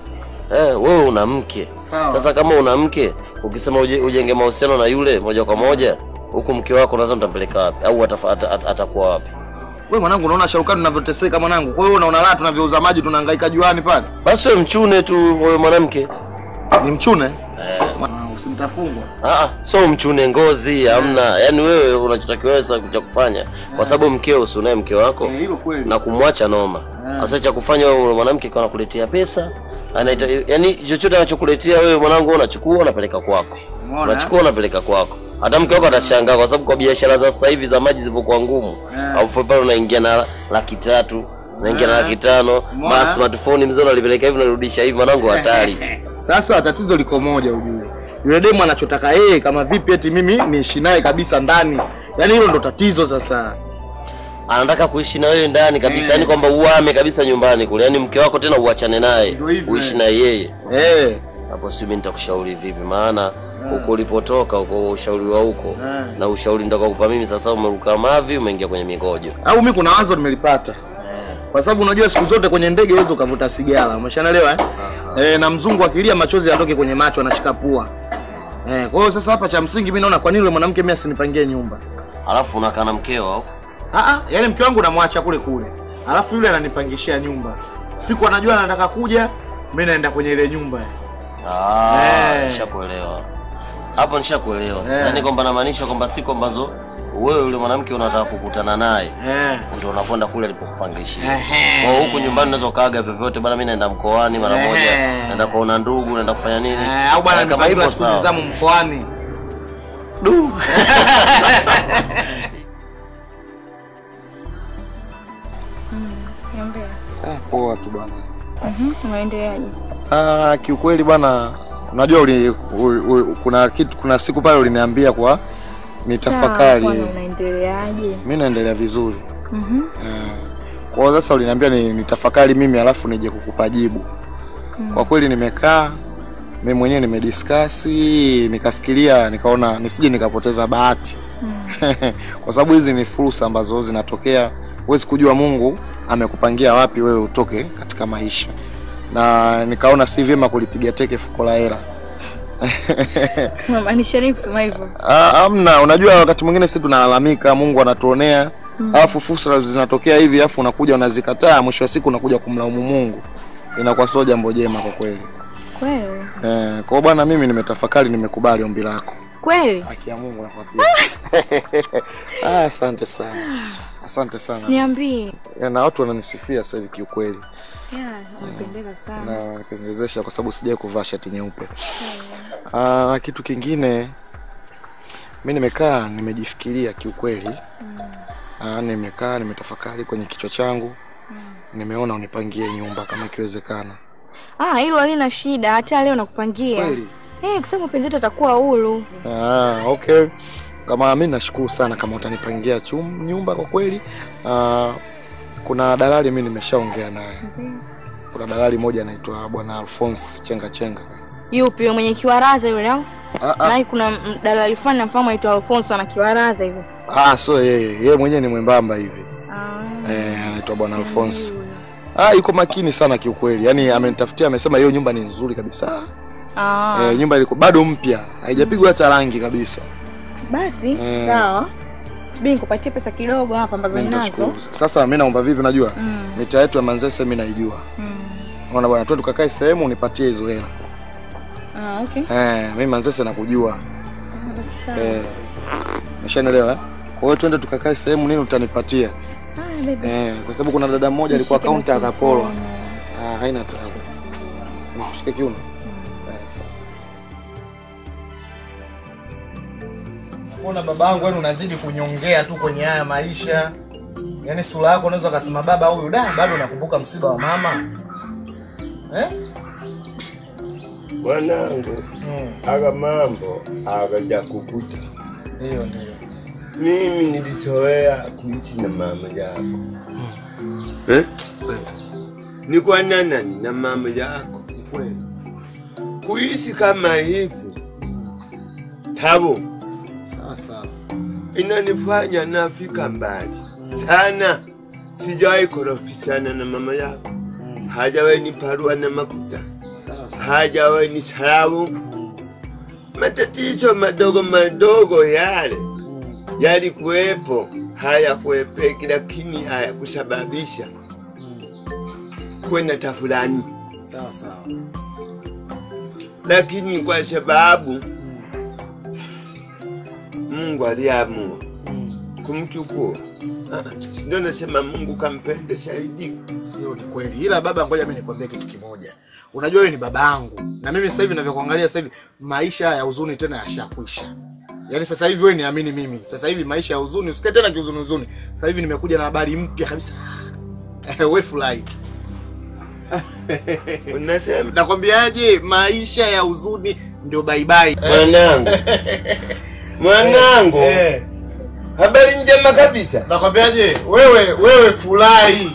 Eh, wewe una mke. Sawa. Sasa kama una mke, ukisema uje, ujenge mahusiano na yule moja kwa moja, huku mke wako unaweza mtampeleka wapi au atafa- ata- ata- atakuwa wapi? Wewe mwanangu unaona Sharukani tunavyoteseka mwanangu. Kwa hiyo unaona raha tunavyouza maji tunahangaika juani pale. Basi wewe mchune tu wewe mwanamke. Ni mchune? Eh, Mwanangu usimtafungwa. ah, so mchune ngozi hamna. Yaani wewe unachotakiwa wewe sasa cha kufanya kwa sababu mkeo si unaye mke wako Eh, hilo kweli. na kumwacha noma. Sasa cha kufanya wewe yule mwanamke kwa anakuletea pesa, anaita yani chochote anachokuletea wewe mwanangu unachukua unapeleka kwako. Umeona? Unachukua unapeleka kwako. Hata mke wako atashangaa kwa sababu kwa biashara za sasa hivi za maji zilivyokuwa ngumu. Eh. Alafu pale unaingia na laki tatu, unaingia na Eh. laki tano, Umeona? ma smartphone mzee unalipeleka hivi unarudisha hivi mwanangu hatari. Sasa tatizo liko moja ujue. Yule demu anachotaka yeye kama vipi eti mimi niishi naye kabisa ndani. Yaani hilo ndo tatizo sasa. Anataka kuishi na wewe ndani kabisa, Eh. yani kwamba uame kabisa nyumbani kule. Yaani mke wako tena uachane naye, Ndio hivyo, uishi eh. na yeye. Eh. Hapo si mimi nitakushauri vipi? Maana huko ulipotoka huko ushauri wa huko Eh. na ushauri nitakaokupa mimi sasa, umeruka mavi, umeingia kwenye migojo. au mimi kuna wazo nimelipata kwa sababu unajua siku zote kwenye ndege huwezi ukavuta sigara umeshaelewa eh? Eh, na mzungu akilia machozi yatoke kwenye macho anashika pua eh, kwa hiyo sasa hapa cha msingi mimi naona kwa nini yule mwanamke mimi asinipangie nyumba Alafu unakaa na mkeo au? ah ah yani mke wangu namwacha kule kule alafu yule ananipangishia nyumba siku anajua anataka kuja mimi naenda kwenye ile nyumba Ah, Eh. nishakuelewa. Hapo nishakuelewa. Sasa Eh. yani kwamba namaanisha kwamba siku ambazo wewe yule mwanamke unataka kukutana naye eh. ndio unakwenda kule alipokupangishia. Ehe. Kwa huku nyumbani unaweza ukaaga vyovyote bwana, mimi naenda mkoani mara Ehe. moja, naenda kuona ndugu, naenda kufanya nini? Eh, au bwana Eh, kama nimepangiwa hivyo siku sawa. zamu mkoani Du. Niambia. ah, poa tu bwana Mhm, unaendeleaje? Ah, kiukweli bwana, unajua uli, uli, uli, kuna kitu kuna siku pale uliniambia kwa nitafakari. Sawa, bwana, unaendeleaje? Mimi naendelea vizuri. Mhm. Eh, Kwa hiyo sasa uliniambia ni nitafakari mimi alafu nije kukupa jibu. Kwa kweli nimekaa mimi mwenyewe nimediskasi, nikafikiria, nikaona nisije nikapoteza bahati. Kwa sababu hizi ni fursa ambazo zinatokea, huwezi kujua Mungu amekupangia wapi wewe utoke katika maisha. Na nikaona si vyema kulipiga teke fuko la hela. Unamaanisha nini kusema hivyo? Ah, Amna, unajua wakati mwingine sisi tunalalamika Mungu anatuonea, alafu fursa zinatokea hivi, alafu unakuja unazikataa, mwisho wa siku unakuja kumlaumu Mungu. Inakuwa sio jambo jema kwa kweli. Kweli? Eh, kwa hiyo bwana, mimi nimetafakari, nimekubali ombi lako. Kweli? Haki ya Mungu nakwambia. ah, asante sana, asante sana. Niambie. Eh, Na watu wananisifia sasa hivi kiukweli, Yeah, unapendeza sana. na wanipendezesha kwa sababu sijai kuvaa shati nyeupe. Ah, na kitu kingine mi nimekaa nimejifikiria kiukweli. Ah, nimekaa nimetafakari kwenye kichwa changu, nimeona unipangie nyumba kama ikiwezekana. Ah, hilo halina shida, hata leo nakupangia. Kweli? Eh, kwa sababu mpenzi wetu atakuwa huru. Ah, okay. Kama mi nashukuru sana kama utanipangia chum, nyumba kwa kweli. Ah, kuna dalali mi nimeshaongea naye. Kuna dalali moja anaitwa bwana Alphonse Chenga Chenga. Yupi yule mwenye kiwaraza yule au? Ah, ah. Na kuna m- dalali fulani namfahamu aitwa Alfonso ana kiwaraza hivyo. Ah, so yeye yeye mwenyewe ni mwembamba hivi Ah. eh, anaitwa bwana Alphonse. Ah, yuko makini sana kiukweli, yaani amenitafutia, amesema hiyo nyumba ni nzuri kabisa. Ah. Eh, nyumba iliko bado mpya, haijapigwa hata rangi kabisa. Basi Mm. sawa. Subiri nikupatie pesa kidogo hapa ambazo Mimi ninazo. nitashukuru. Sasa mimi naomba vipi, unajua Mm. mita yetu ya Manzese mimi naijua. Mm. Unaona bwana, twende tukakae sehemu unipatie hizo hela. Ah, okay. Eh, mimi Manzese nakujua. Basi sawa. Eh, umeshanielewa? eh? Kwa hiyo twende tukakae sehemu nini utanipatia. Ah, baby. Eh, kwa sababu kuna dada mmoja alikuwa Nishike kaunta basi akapolwa. mkono. Ah, haina taabu. Nikushike kiuno. Eh, sawa. Mbona babangu yani unazidi kunyongea tu kwenye haya maisha? Yaani sura yako unaweza kusema baba huyu da bado nakumbuka msiba wa mama. Eh? Mwanangu, Mm. aga mambo agaja kukuta. Ndio ndio. Mimi nilizoea kuishi na mama yako eh? Ni kwa nani na mama yako Kweli. kuishi kama hivi tabu Sawa sawa. inanifanya nafika mbali sana. Sijawahi korofishana na mama yako, hajawahi niparua na makuta, Sawa sawa. hajawahi ni salamu. Matatizo madogo madogo yale yalikuwepo, hayakuepeki, lakini hayakusababisha kwenda tafulani, Sawa sawa. lakini kwa sababu Mungu aliamua kumchukua. Ah, Ndio nasema Mungu kampende zaidi. Hiyo ni kweli. Ila baba, ngoja mimi nikwambie kitu kimoja. Unajua wewe ni baba yangu, na mimi sasa hivi ninavyokuangalia sasa hivi maisha ya huzuni tena yashakwisha. Yaani sasa hivi wewe niamini mimi, sasa hivi maisha ya huzuni usikae tena kihuzuni huzuni. Sasa hivi nimekuja na habari mpya kabisa. wewe furahi. Unasema Nakwambiaje, maisha ya huzuni ndio bye bye. mwanangu, mwanangu, Eh, habari njema kabisa. nakwambiaje, wewe wewe furahi.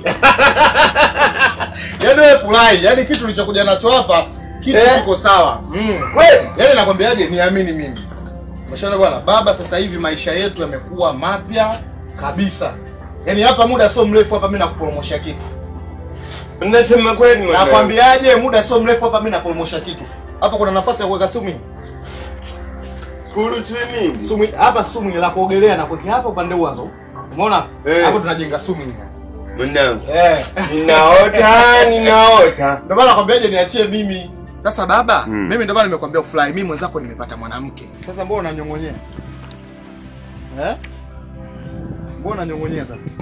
Yaani wewe furahi, yaani kitu ulichokuja nacho hapa kitu Eh. kiko sawa. Mm. Kweli Yaani nakwambiaje, niamini mimi. Umeshaona bwana, baba, sasa hivi maisha yetu yamekuwa mapya kabisa. Yaani hapa muda sio mrefu hapa mimi nakupromosha kitu. unasema kweli mwanangu. Nakwambiaje, muda sio mrefu hapa mimi napromosha kitu. Hapa kuna nafasi ya kuweka swimming. Kuru swimming. Swimming hapa swimming la kuogelea na kuweka hapa upande huu hapo. Umeona? Eh. Hapo tunajenga swimming. Mwanangu, Eh. ninaota ninaota. Ndio maana nakwambiaje niachie mimi. Sasa baba, Mm. mimi ndio maana nimekwambia ufurahi. Mimi mwenzako nimepata mwanamke. Sasa mbona unanyong'onyea? Eh? Mbona unanyong'onyea sasa?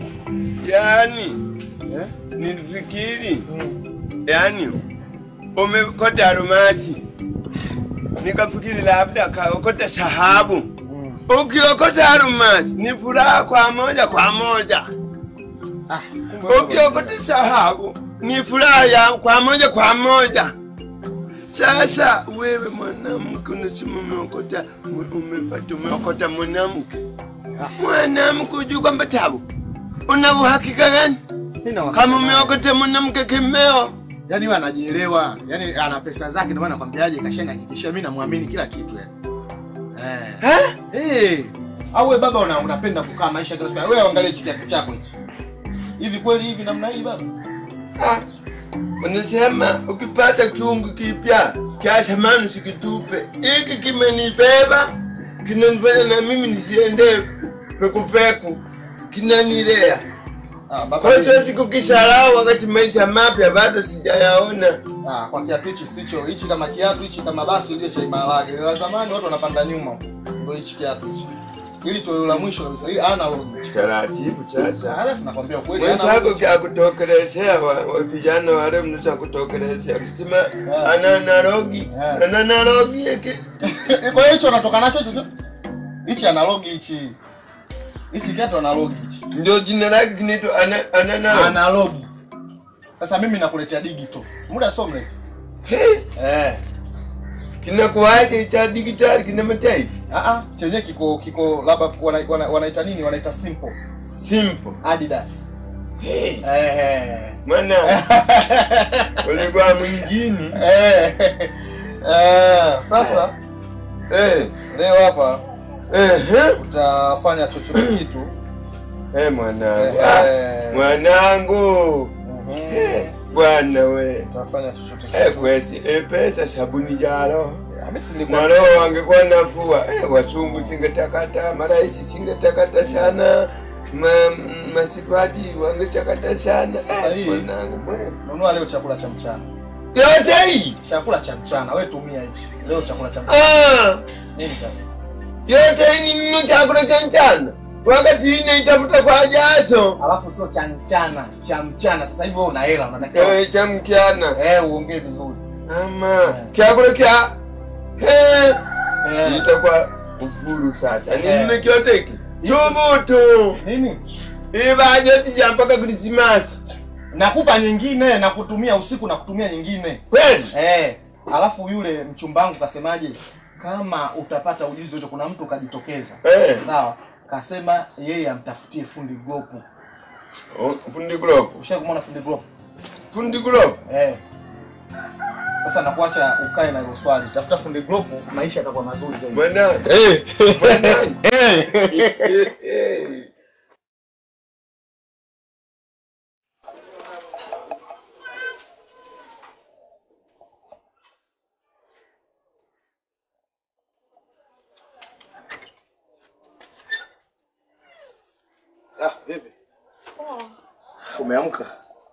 Yaani Eh? nilifikiri yaani umekota almasi, nikafikiri labda kaokota sahabu. Ukiokota almasi ni furaha kwa moja kwa moja, Ah, kumbe ukiokota sahabu ni furaha ya kwa moja kwa moja. Sasa wewe mwanamke unasema umeokota, umepata umeokota mwanamke, mwanamke ujui kwamba tabu, una uhakika gani Nina wakati kama naye. umeokota mwanamke kimeo? Yaani wewe anajielewa. Yaani ana pesa zake ndio maana nakwambiaje kashenga hakikisha mimi namwamini kila kitu yani. Eh. Eh. Au wewe baba una, unapenda kukaa maisha kila siku. Wewe angalia kitu chako hichi. Hivi kweli hivi namna hii baba? Ah, Unasema ukipata kiungu kipya cha zamani usikitupe. Hiki kimenibeba, kinanifanya na mimi nisiende pekupeku, kinanilea. Ah, baba. Kwa hiyo siwezi kukisahau wakati maisha mapya bado sijayaona. Ah, kwa kiatu hichi sicho. Hichi kama kiatu hichi kama basi ujue cha imalage. La zamani watu wanapanda nyuma. Ndio hichi kiatu hichi. Hili toleo la mwisho kabisa. Hii analog. Taratibu sasa. Sasa sinakwambia ukweli. Mwenzako analog. kya kutokelezea wa, wa vijana wale mnaweza kutokelezea kusema Ah. ana analogi Ah. ana analogi yake Kwa hiyo hicho unatoka nacho hicho tu. Hichi analogi hichi. Hichi kiatu analogi hichi. ndio jina lake kinaitwa ana ana analogi. Analogi. Sasa mimi nakuletea digital. Muda sio mrefu. He, Eh. kinakuwaje cha digitali kina matairi Ah ah, chenye kiko kiko labda wana, wana, wanaita nini? Wanaita simple. simple. Adidas. He, Eh. mwana ulikuwa mwingine Eh. Eh, sasa Eh, Leo hapa ehe. utafanya chochote kitu. Eh, mwanangu. Eh, Ah, eh. Mwanangu. Eh, Bwana we. Utafanya chochote Eh, kitu. kwesi, eh, pesa sabuni jalo. Mimi silikuwa Na roho wangekuwa nafua. Eh, wachungu singetakata, maraisi singetakata sana. Ma, masifati wangetakata sana. Sasa Eh, hii mwanangu. bwe. nunua leo chakula cha mchana. Yote hii. Chakula cha mchana, wewe tumia hichi. Leo chakula cha mchana. Ah, Nini sasa? yote hii ni nini chakula cha mchana? Wakati hii naitafuta kwa jaso. Alafu sio cha mchana, cha mchana. Sasa hivi wewe una hela unatakiwa. Eh, cha mchana. Eh, uongee vizuri. Ama chakula cha eh Eh. itakuwa ufuru sasa. Ni Eh. nini kyote hiki? Thubutu. Nini? Hii bajeti ya mpaka Krismasi. Nakupa nyingine na kutumia usiku na kutumia nyingine. Kweli? Eh, alafu yule mchumba wangu kasemaje? Kama utapata ujuzi wote, kuna mtu kajitokeza. Eh. Sawa. Kasema yeye amtafutie fundi glopu. Oh, fundi glove. Ushawahi kumwona fundi glopu? Fundi glove. Eh. Sasa nakuacha ukae na hilo swali. Tafuta fundi glopu, maisha yatakuwa mazuri zaidi. Mwanangu. Eh. Mwanangu. Eh. Ah, vipi? Umeamka?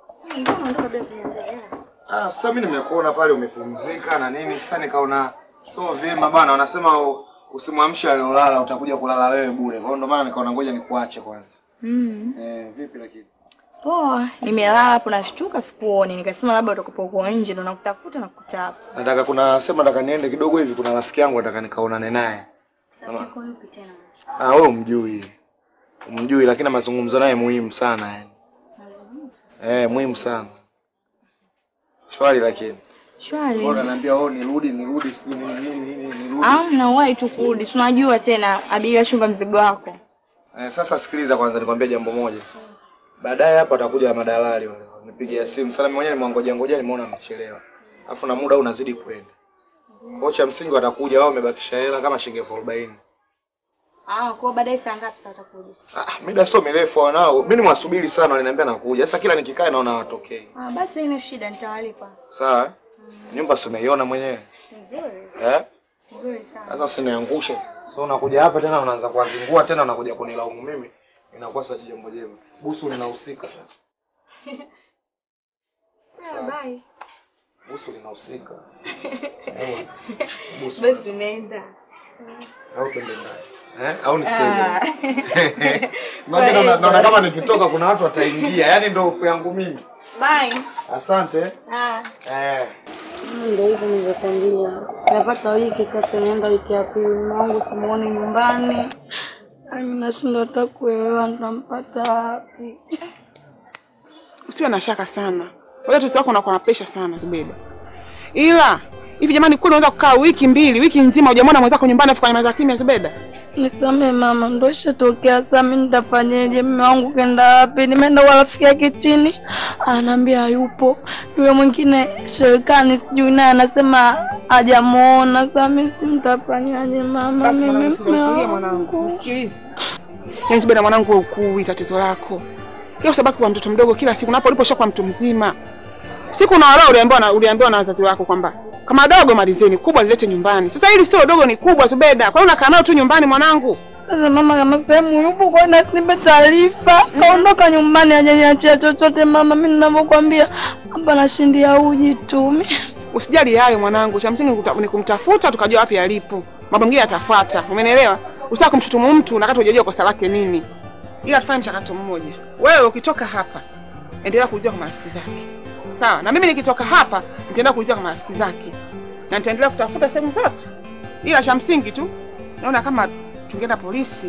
Ah, sasa mimi nimekuona pale umepumzika na nini, sasa nikaona sio vyema bana, wanasema u- usimwamshe aliolala utakuja kulala wewe bure. Kwa hiyo ndo maana nikaona ngoja nikuache kwanza. Mm. Eh, vipi lakini? Poa, nimelala hapo nashtuka sikuoni, nikasema labda utakuwa uko nje ndo nakutafuta na kukuta hapo. Nataka kuna sema nataka niende kidogo hivi, kuna rafiki yangu nataka nikaonane naye. Yako yupi tena? Ah, wewe umjui. Umjui lakini mazungumzo naye muhimu sana yani. Eh, muhimu sana. Shwari lakini. Shwari. Bora naambia wewe nirudi nirudi sijui nini nini nini nirudi. Ah, nawahi tu kurudi. Si unajua tena abiria shunga mzigo wako. Eh, sasa sikiliza kwanza nikwambie jambo moja. Baadaye hapa watakuja madalali wale. Nipigia simu. Sasa mimi mwenyewe nimwangoja ngoja nimeona amechelewa. Alafu na muda unazidi kwenda. Kwa cha msingi watakuja wao wamebakisha hela kama shilingi elfu arobaini. Ah, kwa baadaye saa ngapi sasa utakuja? Ah, mida sio mirefu wanao. Mimi nimwasubiri sana waliniambia nakuja. Sasa kila nikikaa naona hawatokei. Ah, basi haina shida nitawalipa. Sawa? eh? Nyumba si umeiona mwenyewe. Nzuri. Eh? Nzuri sana. Sasa usiniangushe. So unakuja hapa tena unaanza kuwazingua tena unakuja kunilaumu mimi. Inakuwa sasa jambo jema. Busu linahusika sasa. Ah, bye. Busu linahusika. Eh, Busu. Basi tunaenda. Au twende ndani. Eh? Au niseme. Ah. Maana naona naona kama nikitoka kuna watu wataingia. Yaani ndio hofu yangu mimi. Bye. Asante. Ah. Eh. Ndio hivyo nilivyokwambia, napata wiki sasa, inaenda wiki ya pili, mwangu simuoni nyumbani, Yaani nashindwa hata kuelewa nitampata wapi. Usiwe na shaka sana. Wewe mtoto wako unakuwa na pressure sana Zubeda. Ila hivi jamani, kweli unaweza kukaa wiki mbili, wiki nzima hujamwona mwenzako nyumbani afu kanyamaza kimya Zubeda? Nisamee mama, ndo ishatokea. Sasa mimi nitafanyeje? Mume wangu kenda wapi? Nimeenda kwa rafiki yake chini, anaambia hayupo. Yule mwingine serikali sijui naye anasema hajamuona. Sasa mimi si nitafanyaje mama? Basi Mimi mwanangu, mume usikie wangu. mwanangu, nisikilize. Yaani Zubeda mwanangu, wewe ukui tatizo lako. Kila usabaki kwa mtoto mdogo kila siku, napo uliposha kwa mtu mzima. Siku na wala uliambiwa na uliambiwa na wazazi wako kwamba kama dogo malizeni, kubwa lilete nyumbani. Sasa hili sio dogo, ni kubwa Zubeda. Kwa hiyo unakaa nao tu nyumbani mwanangu. Sasa mama, kama sehemu yupo kwa na sinipe taarifa, kaondoka nyumbani hajaniachia chochote mama. Mimi ninavyokuambia hapa nashindia uji tu. Mi- Usijali hayo mwanangu, cha msingi kuta- ni kumtafuta tukajua wapi alipo. Mambo mengine yatafuata. Umenielewa? Usitaka kumshutumu mtu na kati hujajua kosa lake nini. Ila tufanye mchakato mmoja. Wewe ukitoka hapa, endelea kuulizia kwa marafiki zake. Sawa? Na mimi nikitoka hapa, nitaenda kuulizia kwa marafiki zake. Na nitaendelea kutafuta sehemu zote. Ila cha msingi tu naona kama tungeenda polisi.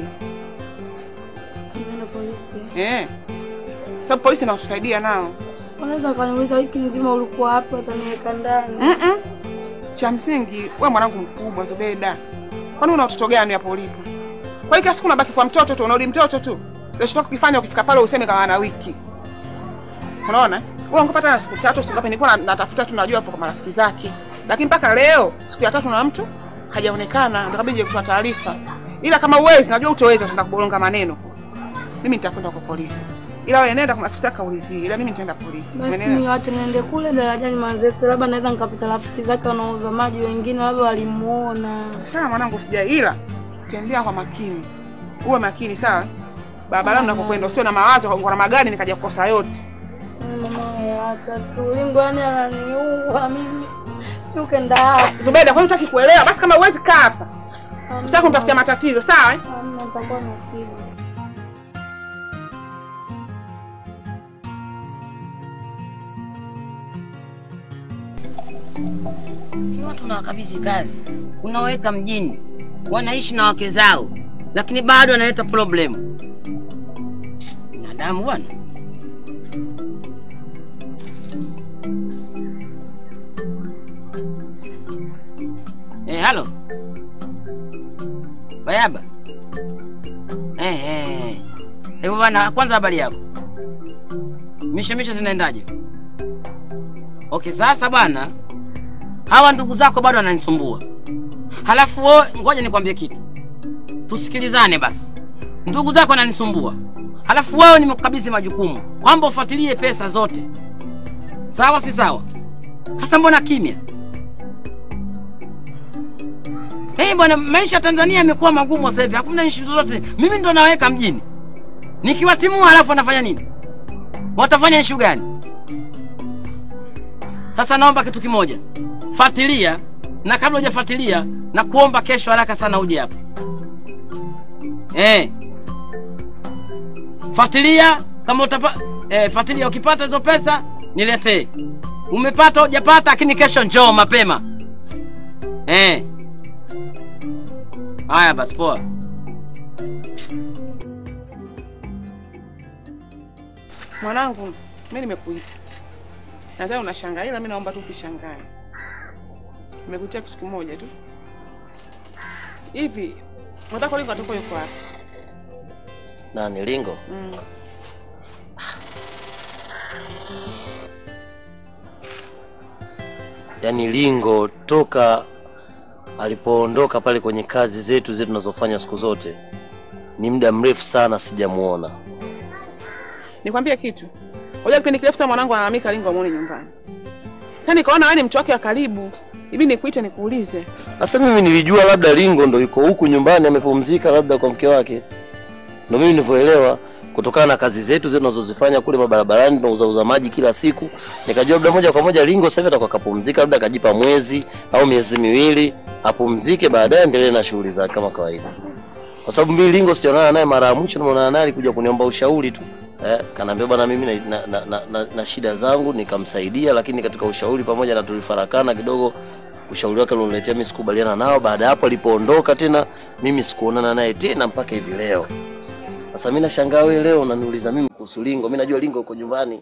Nimeenda polisi. Eh. Sababu polisi inatusaidia nao. Wanaweza wakaniuliza wiki nzima ulikuwa hapa, wataniweka ndani. Mm-mm. Cha msingi wewe mwanangu mkubwa Zubeda. Kwani una watoto gani hapo ulipo? Kwa hiyo kila siku unabaki kwa mtoto tu, unarudi mtoto tu. Unachotaka kukifanya ukifika pale useme kama ana wiki. Unaona? Wewe ungepata na siku tatu siku ngapi nilikuwa na- natafuta tu najua hapo kwa marafiki zake. Lakini mpaka leo siku ya tatu na mtu hajaonekana, ndo kabidi kutoa taarifa. Ila kama uwezi, najua utoweza, utaenda kubolonga maneno. Mimi nitakwenda kwa polisi. Ila wewe nenda kwa afisa kaulizie, ila mimi nitaenda polisi. Basi Umeelewa? niwache niende kule darajani Manzese, labda naweza nikapita rafiki zake wanaouza maji wengine, labda walimuona. Sawa mwanangu, sija ila tembea kwa makini, uwe makini sawa. Barabarani unapokwenda usiwe na mawazo kwa na magari nikaja kukosa yote. Mama, acha tu lingo, yani ananiua mimi. Ukenda hapo. Zubeda, kwani hutaki kuelewa? Basi kama uwezi kaa hapa, usitaki kunitafutia matatizo, sawa? eh? Hamna, nitakuwa napiga. Ni watu na wakabidhi kazi, unaweka mjini, wanaishi na wake zao, lakini bado wanaleta problemu. Binadamu bwana. Eh, halo Bayaba. Eh, eh. Hebu bwana, kwanza habari yako? Misho misho zinaendaje? Okay, sasa bwana, hawa ndugu zako bado wananisumbua. Halafu wewe, ngoja nikwambie kitu, tusikilizane basi. Ndugu zako wananisumbua, halafu wewe nimekukabidhi majukumu kwamba ufuatilie pesa zote, sawa si sawa? Hasa mbona kimya? Hey bwana, maisha ya Tanzania yamekuwa magumu sasa hivi, hakuna nchi zozote. Mimi ndo naweka mjini, nikiwatimua halafu wanafanya nini? Watafanya issue gani? Sasa naomba kitu kimoja, fuatilia, na kabla hujafuatilia, na kuomba kesho haraka sana uje hapa eh. Fuatilia kama utapa, eh, fuatilia ukipata hizo pesa niletee. Umepata hujapata, lakini kesho njoo mapema eh. Haya basi, poa. Mwanangu, mimi nimekuita. Nadhani unashangaa ila mimi naomba tu usishangae. Nimekuitia kitu kimoja tu. Hivi, unataka lingo atoka yuko wapi? Nani Lingo? Mm. Yaani Lingo toka alipoondoka pale kwenye kazi zetu zetu tunazofanya siku zote, ni muda mrefu sana sijamuona. Nikwambie kitu. Unajua kipindi kirefu sana mwanangu analalamika lingo amuone nyumbani. Sasa nikaona wewe ni mtu wake wa karibu. Hivi nikuite nikuulize. Sasa mimi nilijua labda Lingo ndo yuko huku nyumbani amepumzika labda kwa mke wake, ndo mimi nilivyoelewa kutokana na kazi zetu zetu tunazozifanya kule mabarabarani, tunauza uza maji kila siku, nikajua labda moja kwa moja Lingo sasa hivi atakuwa kapumzika, labda akajipa mwezi au miezi miwili apumzike, baadaye endelee na shughuli zake kama kawaida, kwa sababu mimi Lingo sijaonana naye mara ya mwisho, nimeonana naye alikuja kuniomba ushauri tu eh, kanaambia bwana, mimi na, na, na, na, na, na shida zangu, nikamsaidia, lakini katika ushauri pamoja na tulifarakana kidogo ushauri wake ulioniletea mimi sikubaliana nao. Baada ya hapo alipoondoka tena, mimi sikuonana naye tena mpaka hivi leo. Sasa mimi nashangaa wewe leo unaniuliza mimi kuhusu Lingo. Mimi najua Lingo uko nyumbani.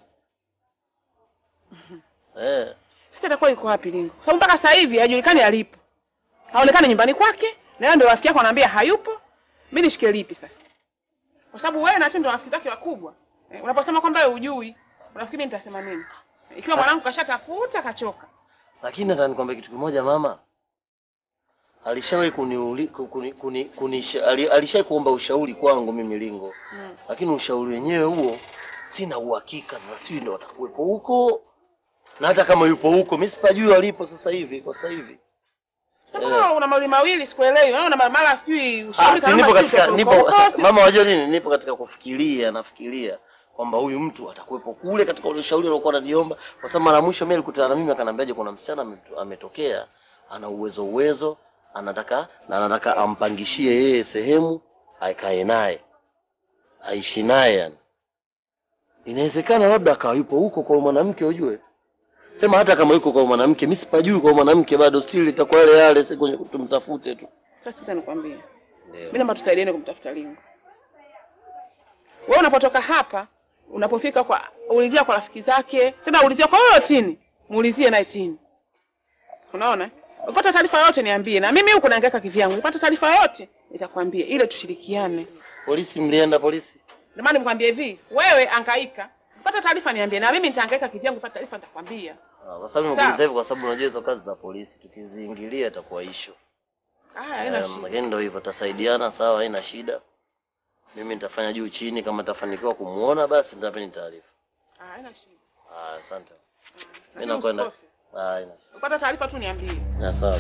Eh, Sasa atakuwa yuko wapi lingo? Kwa sababu mpaka sasa hivi hajulikani alipo. Haonekani nyumbani kwake, na yeye ndio rafiki yako anaambia hayupo. Mimi nishike lipi sasa? Kwa sababu wewe na Tendo rafiki zake wakubwa. Eh, unaposema kwamba wewe hujui, unafikiri nitasema nini? Ikiwa mwanangu kashatafuta kachoka. lakini nataka nikwambie kitu kimoja mama. Alishawahi kuniuli kuni, kuni, kuni, ali, alishawahi kuomba ushauri kwangu mimi Lingo. Mm. Lakini ushauri wenyewe huo sina uhakika sasa sijui ndo atakuwepo huko. Na hata kama yupo huko, mimi sipajui walipo sasa hivi kwa sasa hivi. Sasa kama una mawili mawili sikuelewi. Wewe una mara sijui Ah, ushauri si kama nipo sijui katika uko nipo huko, sijui- mama, wajua nini? Nipo katika kufikiria, nafikiria kwamba huyu mtu atakuwepo kule katika ule ushauri aliokuwa ananiomba, kwa sababu mara ya mwisho mimi alikutana na mimi akaniambiaje, kuna msichana ameto- ametokea, ana uwezo uwezo, anataka na anataka ampangishie yeye sehemu akae naye aishi naye, yani inawezekana labda akawa yupo huko kwa mwanamke, ujue sema hata kama yuko kwa mwanamke, mimi sipajui kwa mwanamke bado, still itakuwa yale yale, si kwenye tumtafute tu. Sasa sita nikwambie. Ndio. Mimi naomba tusaidiane kumtafuta Lingo. Wewe unapotoka hapa, unapofika kwa ulizia kwa rafiki zake, tena ulizia kwa wewe Tini, muulizie naye Tini. Unaona? Ukipata taarifa yoyote niambie, na mimi huko naangaika kivyangu. Ukipata taarifa yoyote nitakwambia, ile tushirikiane. Polisi mlienda polisi? Ndio maana nikwambia hivi, wewe angaika, ukipata taarifa niambie, na mimi nitahangaika kivyangu, ukipata taarifa nitakwambia. Ah, Kwa sababu nimekuuliza hivyo kwa sababu unajua hizo kazi za polisi tukiziingilia itakuwa ishu. Ah, haina Eh, shida. Lakini ndio hivyo, tutasaidiana sawa, haina shida. Mimi nitafanya juu chini, kama nitafanikiwa kumuona basi nitapeni taarifa. Ah, haina shida. Ah, asante. Mimi Lakini nakwenda. usikose. Ah, haina shida. Upata taarifa tu niambie. Ya, sawa.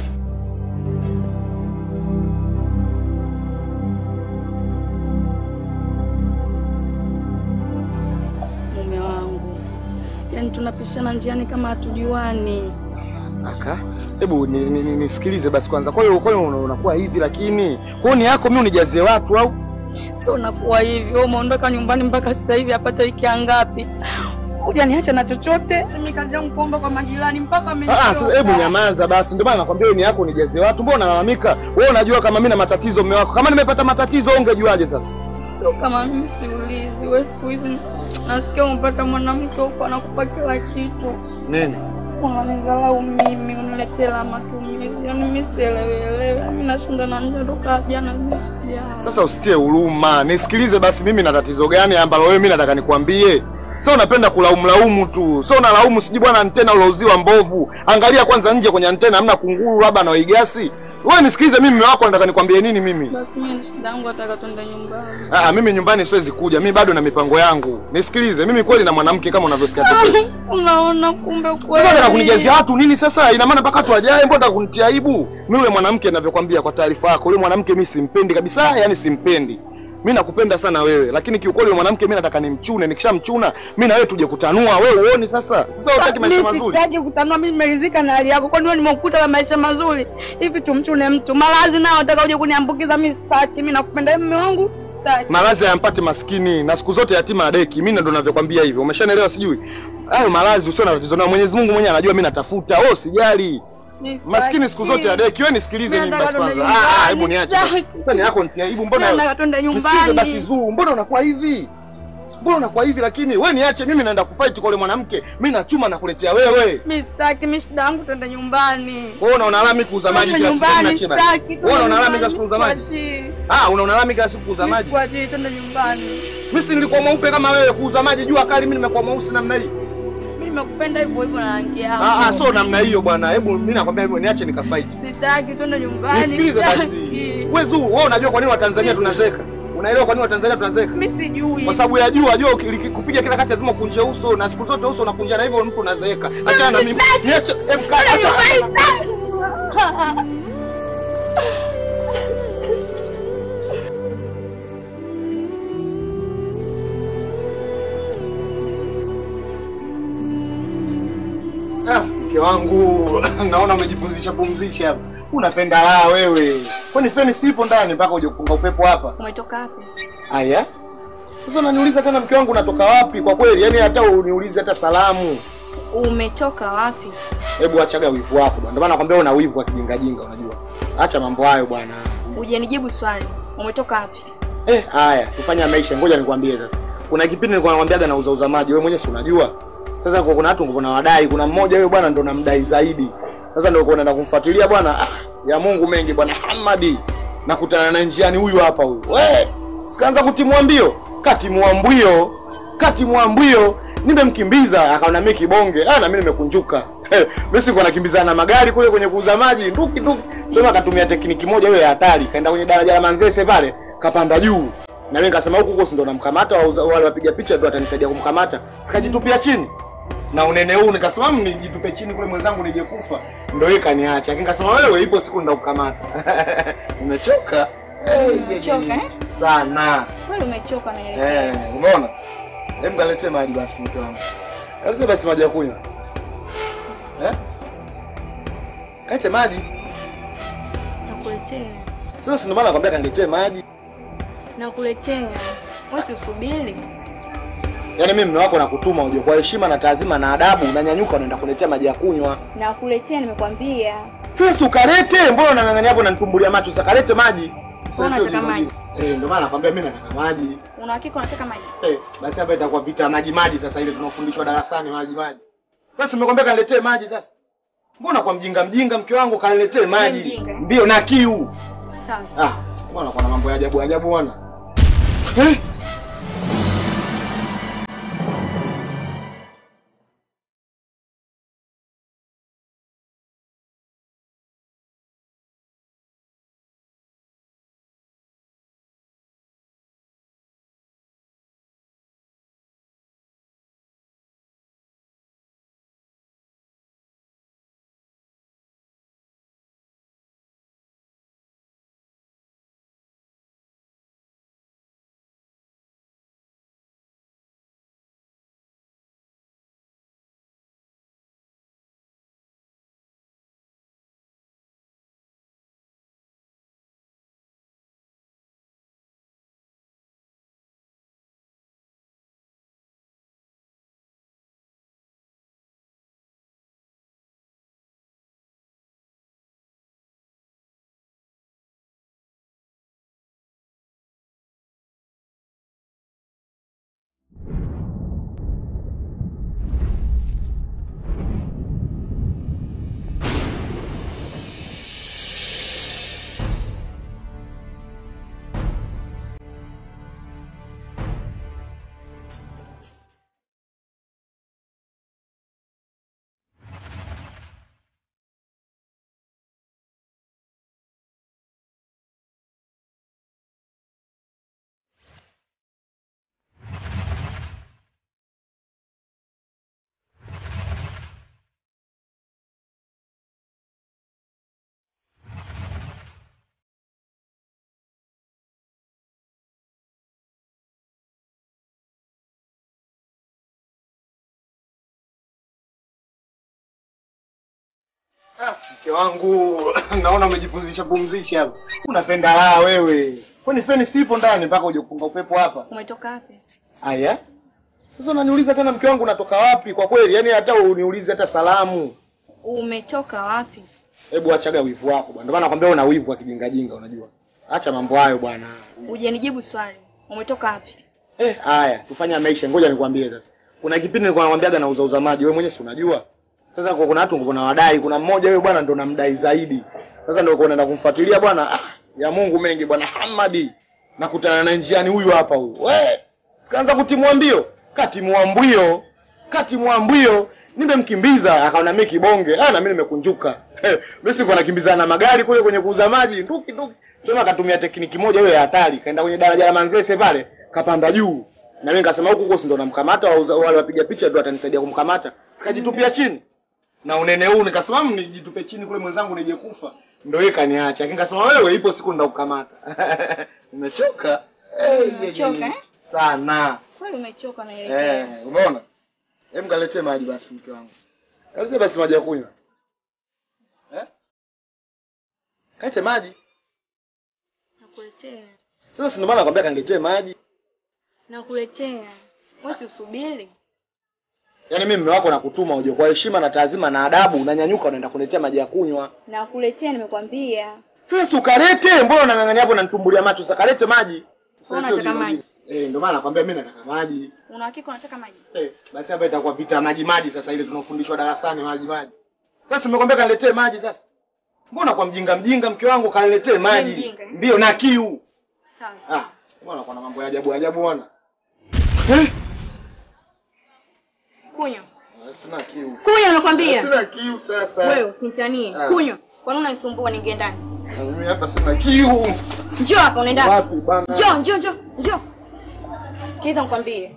Mume wangu, yaani tunapishana njiani kama hatujuani. Aka, hebu nisikilize ni, ni, nisikilize basi kwanza. Kwa hiyo kwa hiyo una- unakuwa hivi lakini kwa hiyo ni yako mimi unijazie watu au? Sio unakuwa hivi, wewe umeondoka nyumbani mpaka sasa hivi hapata wiki ngapi? Hujaniacha na chochote. Mimi kazi yangu kuomba kwa majirani mpaka Ah, ah, sasa hebu nyamaza basi. Ndio maana nakwambia wewe ni yako unijazie watu. Mbona unalalamika? Wewe unajua kama mimi na matatizo mume wako. Kama nimepata matatizo wewe ungejuaje sasa? Sio kama mimi siulizi. Wewe siku hizi nasikia umepata mwanamke huko anakupa kila kitu. Nini? Unanidharau mimi, uniletee la matumizi. Yaani mimi sielewelewe. Mimi nashinda na njaa toka jana mimi sijala. Sasa usitie huruma. Nisikilize basi mimi na tatizo gani ambalo wewe mimi nataka nikwambie. Sio unapenda kulaumu laumu tu. Sio unalaumu siji bwana antena ulouziwa mbovu. Angalia kwanza nje kwenye antena hamna kunguru labda na waigasi. Wewe nisikilize mimi mume wako nataka nikwambie nini mimi? Basi mimi shida yangu nataka twende nyumbani. Ah, mimi nyumbani siwezi kuja. Mimi bado na mipango yangu. Nisikilize, mimi kweli na mwanamke kama unavyosikia tu. Unaona kumbe kweli. Mbona unataka kunijazia watu nini sasa? Ina maana mpaka watu wajae, mbona unataka kunitia aibu? Mimi yule mwanamke ninavyokuambia kwa taarifa yako, yule mwanamke mimi simpendi kabisa, yani simpendi. Mimi nakupenda sana wewe, lakini kiukweli yule mwanamke mimi nataka nimchune, nikishamchuna mimi na wewe tuje kutanua. Wewe uone sasa. Sasa unataka maisha Mimi mazuri. sitaki kutanua, mimi nimeridhika na hali yako. Kwani wewe nimekukuta na maisha mazuri hivi? Tumchune mtu malazi nao nataka uje kuniambukiza? Mimi sitaki, mimi nakupenda mume wangu, sitaki. Malazi hayampati maskini na siku zote yatima adeki. Mimi ndo ninavyokwambia hivyo. Umeshanielewa sijui? Hayo malazi usio na tatizo nayo. Mwenyezi Mungu mwenyewe anajua mimi natafuta. Wewe usijali. Mimi Maskini siku zote adeki. Wewe nisikilize mimi basi kwanza. Ah, ah, hebu niache. basi. Sasa ni yako nitia aibu. Mbona Nataka twende Nisikilize nyumbani. basi zuu. Mbona unakuwa hivi? Mbona unakuwa hivi lakini wewe niache mimi naenda kufight kwa yule mwanamke. Mimi nachuma na kuletea wewe. Mimi sitaki, mimi shida yangu twende nyumbani. Wewe unaona lami kuuza maji Twende kila siku nyumbani, unacheba. sitaki. Wewe unaona lami kila siku kuuza maji? Sikuachii. Ah, unaona lami kila siku kuuza maji. Sikuachii, twende nyumbani. Mimi si nilikuwa mweupe kama wewe kuuza maji jua kali mimi nimekuwa mweusi namna hii. Mimi nimekupenda hivyo hivyo na rangi yangu. Ah, ah, so namna hiyo bwana. Hebu mimi nakwambia hivyo niache nikafight. Sitaki, twende nyumbani. Nisikilize basi. sitaki. Wewe Zuu, wewe unajua kwa nini Watanzania tunazeka? Unaelewa kwa nini Watanzania tunazeka? Mimi sijui. Kwa sababu ya jua, jua ukikupiga kila kati lazima ukunje uso na siku zote uso unakunja na hivyo mtu unazeeka. Achana na mimi. Niache, hebu kaa acha. Ah, mke wangu naona umejipumzisha pumzisha hapa. Unapenda raha wewe. Kwani feni sipo ndani mpaka uje kupunga upepo hapa? Umetoka wapi? Aya. Sasa unaniuliza tena mke wangu unatoka wapi? Kwa kweli, yani hata uniulize hata salamu. Umetoka wapi? Hebu achaga wivu wako bwana. Ndio maana nakwambia una wivu wa kijinga jinga unajua. Acha mambo hayo bwana. Hujanijibu swali. Umetoka wapi? Eh, haya, kufanya maisha. Ngoja nikwambie sasa. Kuna kipindi nilikuwa nakwambiaga na uza maji, wewe mwenyewe si unajua. Sasa kwa kuna watu kuna wadai, kuna mmoja huyo bwana ndo namdai zaidi. Sasa ndio uko naenda kumfuatilia bwana. Ah, ya Mungu mengi bwana Hamadi. Nakutana na njiani huyu hapa huyu. We, sikaanza kutimua mbio. Katimua mbio. Katimua mbio. Nimemkimbiza akaona mimi kibonge. Ah, na mimi nimekunjuka. Mimi siko nakimbizana na magari kule kwenye kuuza maji, nduki nduki. Sema akatumia tekniki moja hiyo ya hatari. Kaenda kwenye daraja la Manzese pale, kapanda juu. Na mimi nikasema huku huko si ndo namkamata wauza- wale wapiga picha ndio atanisaidia kumkamata. Sikajitupia chini. Na unene huu nikasema "Mm, nijitupe chini kule mwenzangu nije kufa. Ndio yeye kaniacha. Lakini nikasema wewe ipo siku ndakukamata. Umechoka? Eh, Umechoka, eh? Sana. Kweli umechoka na Eh, umeona? Hebu kaletee maji basi mke wangu. Kaletee basi maji ya kunywa. Eh? Kalete maji. Nakuletea. Sasa si ndio maana nakwambia kaniletee maji. Nakuletea. Wewe si usubiri. Yaani mimi mume wako nakutuma uje kwa heshima na taazima na adabu unanyanyuka unaenda kuletea maji ya kunywa. Nakuletea nimekwambia. Sasa ukalete, mbona unang'ang'ania hapo unanitumbulia macho? Sasa kalete maji. Sasa Unataka ndio maji? jingine. Eh, ndio maana nakwambia mimi nataka maji. Una hakika unataka maji? Eh, basi hapa itakuwa vita maji maji sasa ile tunaofundishwa darasani maji maji. Sasa nimekwambia kaniletee maji sasa. Mbona kwa mjinga mjinga mke wangu kaniletee maji? mjinga, eh? Ndio na kiu. Sasa. Ah, mbona kuna mambo ya ajabu ajabu bwana. Eh? Mke wangu naona umejipumzisha pumzisha hapa. Unapenda raha wewe. Kwani feni sipo ndani mpaka uje kupunga upepo hapa? Umetoka wapi? Aya. Sasa unaniuliza tena mke wangu unatoka wapi? Kwa kweli, yani hata uniulize hata salamu. Umetoka wapi? Hebu achaga wivu wako bwana. Ndio maana nakwambia una wivu wa kijinga jinga unajua. Acha mambo hayo bwana. Hujanijibu swali. Umetoka wapi? Eh, haya, tufanye maisha. Ngoja nikwambie sasa. Kuna kipindi nilikuwa nakwambiaga na uza uza maji, wewe mwenyewe si unajua. Sasa kwa kuna watu kuna wadai, kuna mmoja wewe bwana ndo namdai zaidi. Sasa ndio uko unaenda kumfuatilia bwana. Ah, ya Mungu mengi bwana Hamadi. Nakutana na njiani huyu hapa huyu. We, sikaanza kutimua mbio. Katimua mbio. Katimua mbio. Nimemkimbiza akaona mimi kibonge. Ah, na mimi nimekunjuka. Mimi siko nakimbizana na magari kule kwenye kuuza maji, nduki nduki. Sema akatumia tekniki moja hiyo ya hatari. Kaenda kwenye daraja la Manzese pale, kapanda juu. Na mimi nikasema huku huko si ndo namkamata wauza- wale wapiga picha ndio atanisaidia kumkamata. Sikajitupia chini. Na unene huu nikasema "Mm, nijitupe chini kule mwenzangu nije kufa. Ndio yeye kaniacha. Lakini nikasema wewe ipo siku ndakukamata. Umechoka? Eh, je, je. Umechoka, eh? Sana. Kweli umechoka Eh, naelekea. umeona? Hebu kaletee maji basi mke wangu. Kaletee basi maji ya kunywa. Eh? Kalete maji. Nakuletea. Sasa si ndio maana nakwambia kaniletee maji. Nakuletea. Wewe si usubiri. Yaani mimi mume wako nakutuma uje kwa heshima na taazima na adabu unanyanyuka unaenda kuniletea maji ya kunywa. Nakuletea nimekwambia. Sasa si ukalete, mbona unang'ang'ania hapo unanitumbulia macho? Sasa kalete maji. Sasa Wewe hiyo unataka ndio maji? jibu. Eh, ndio maana nakwambia mimi nataka maji. Una hakika unataka maji? Eh, basi hapa itakuwa vita maji maji sasa ile tunaofundishwa darasani maji maji. Sasa nimekwambia kaniletee maji sasa. Mbona kwa mjinga mjinga mke wangu kaniletee maji? mjinga, eh? Ndio na kiu. Sawa. Ah, mbona kuna mambo ya ajabu ajabu bwana? Eh, Kunywa. sina kiu. Kunywa nakwambia. Sina kiu sasa. Wewe usinitanie. Ah. Kunywa. Kwa nini unanisumbua ningie ndani? Na mimi hapa sina kiu. Njoo hapa unaenda. Wapi bana? Njoo, njoo, njoo, njoo. Sikiliza nikwambie.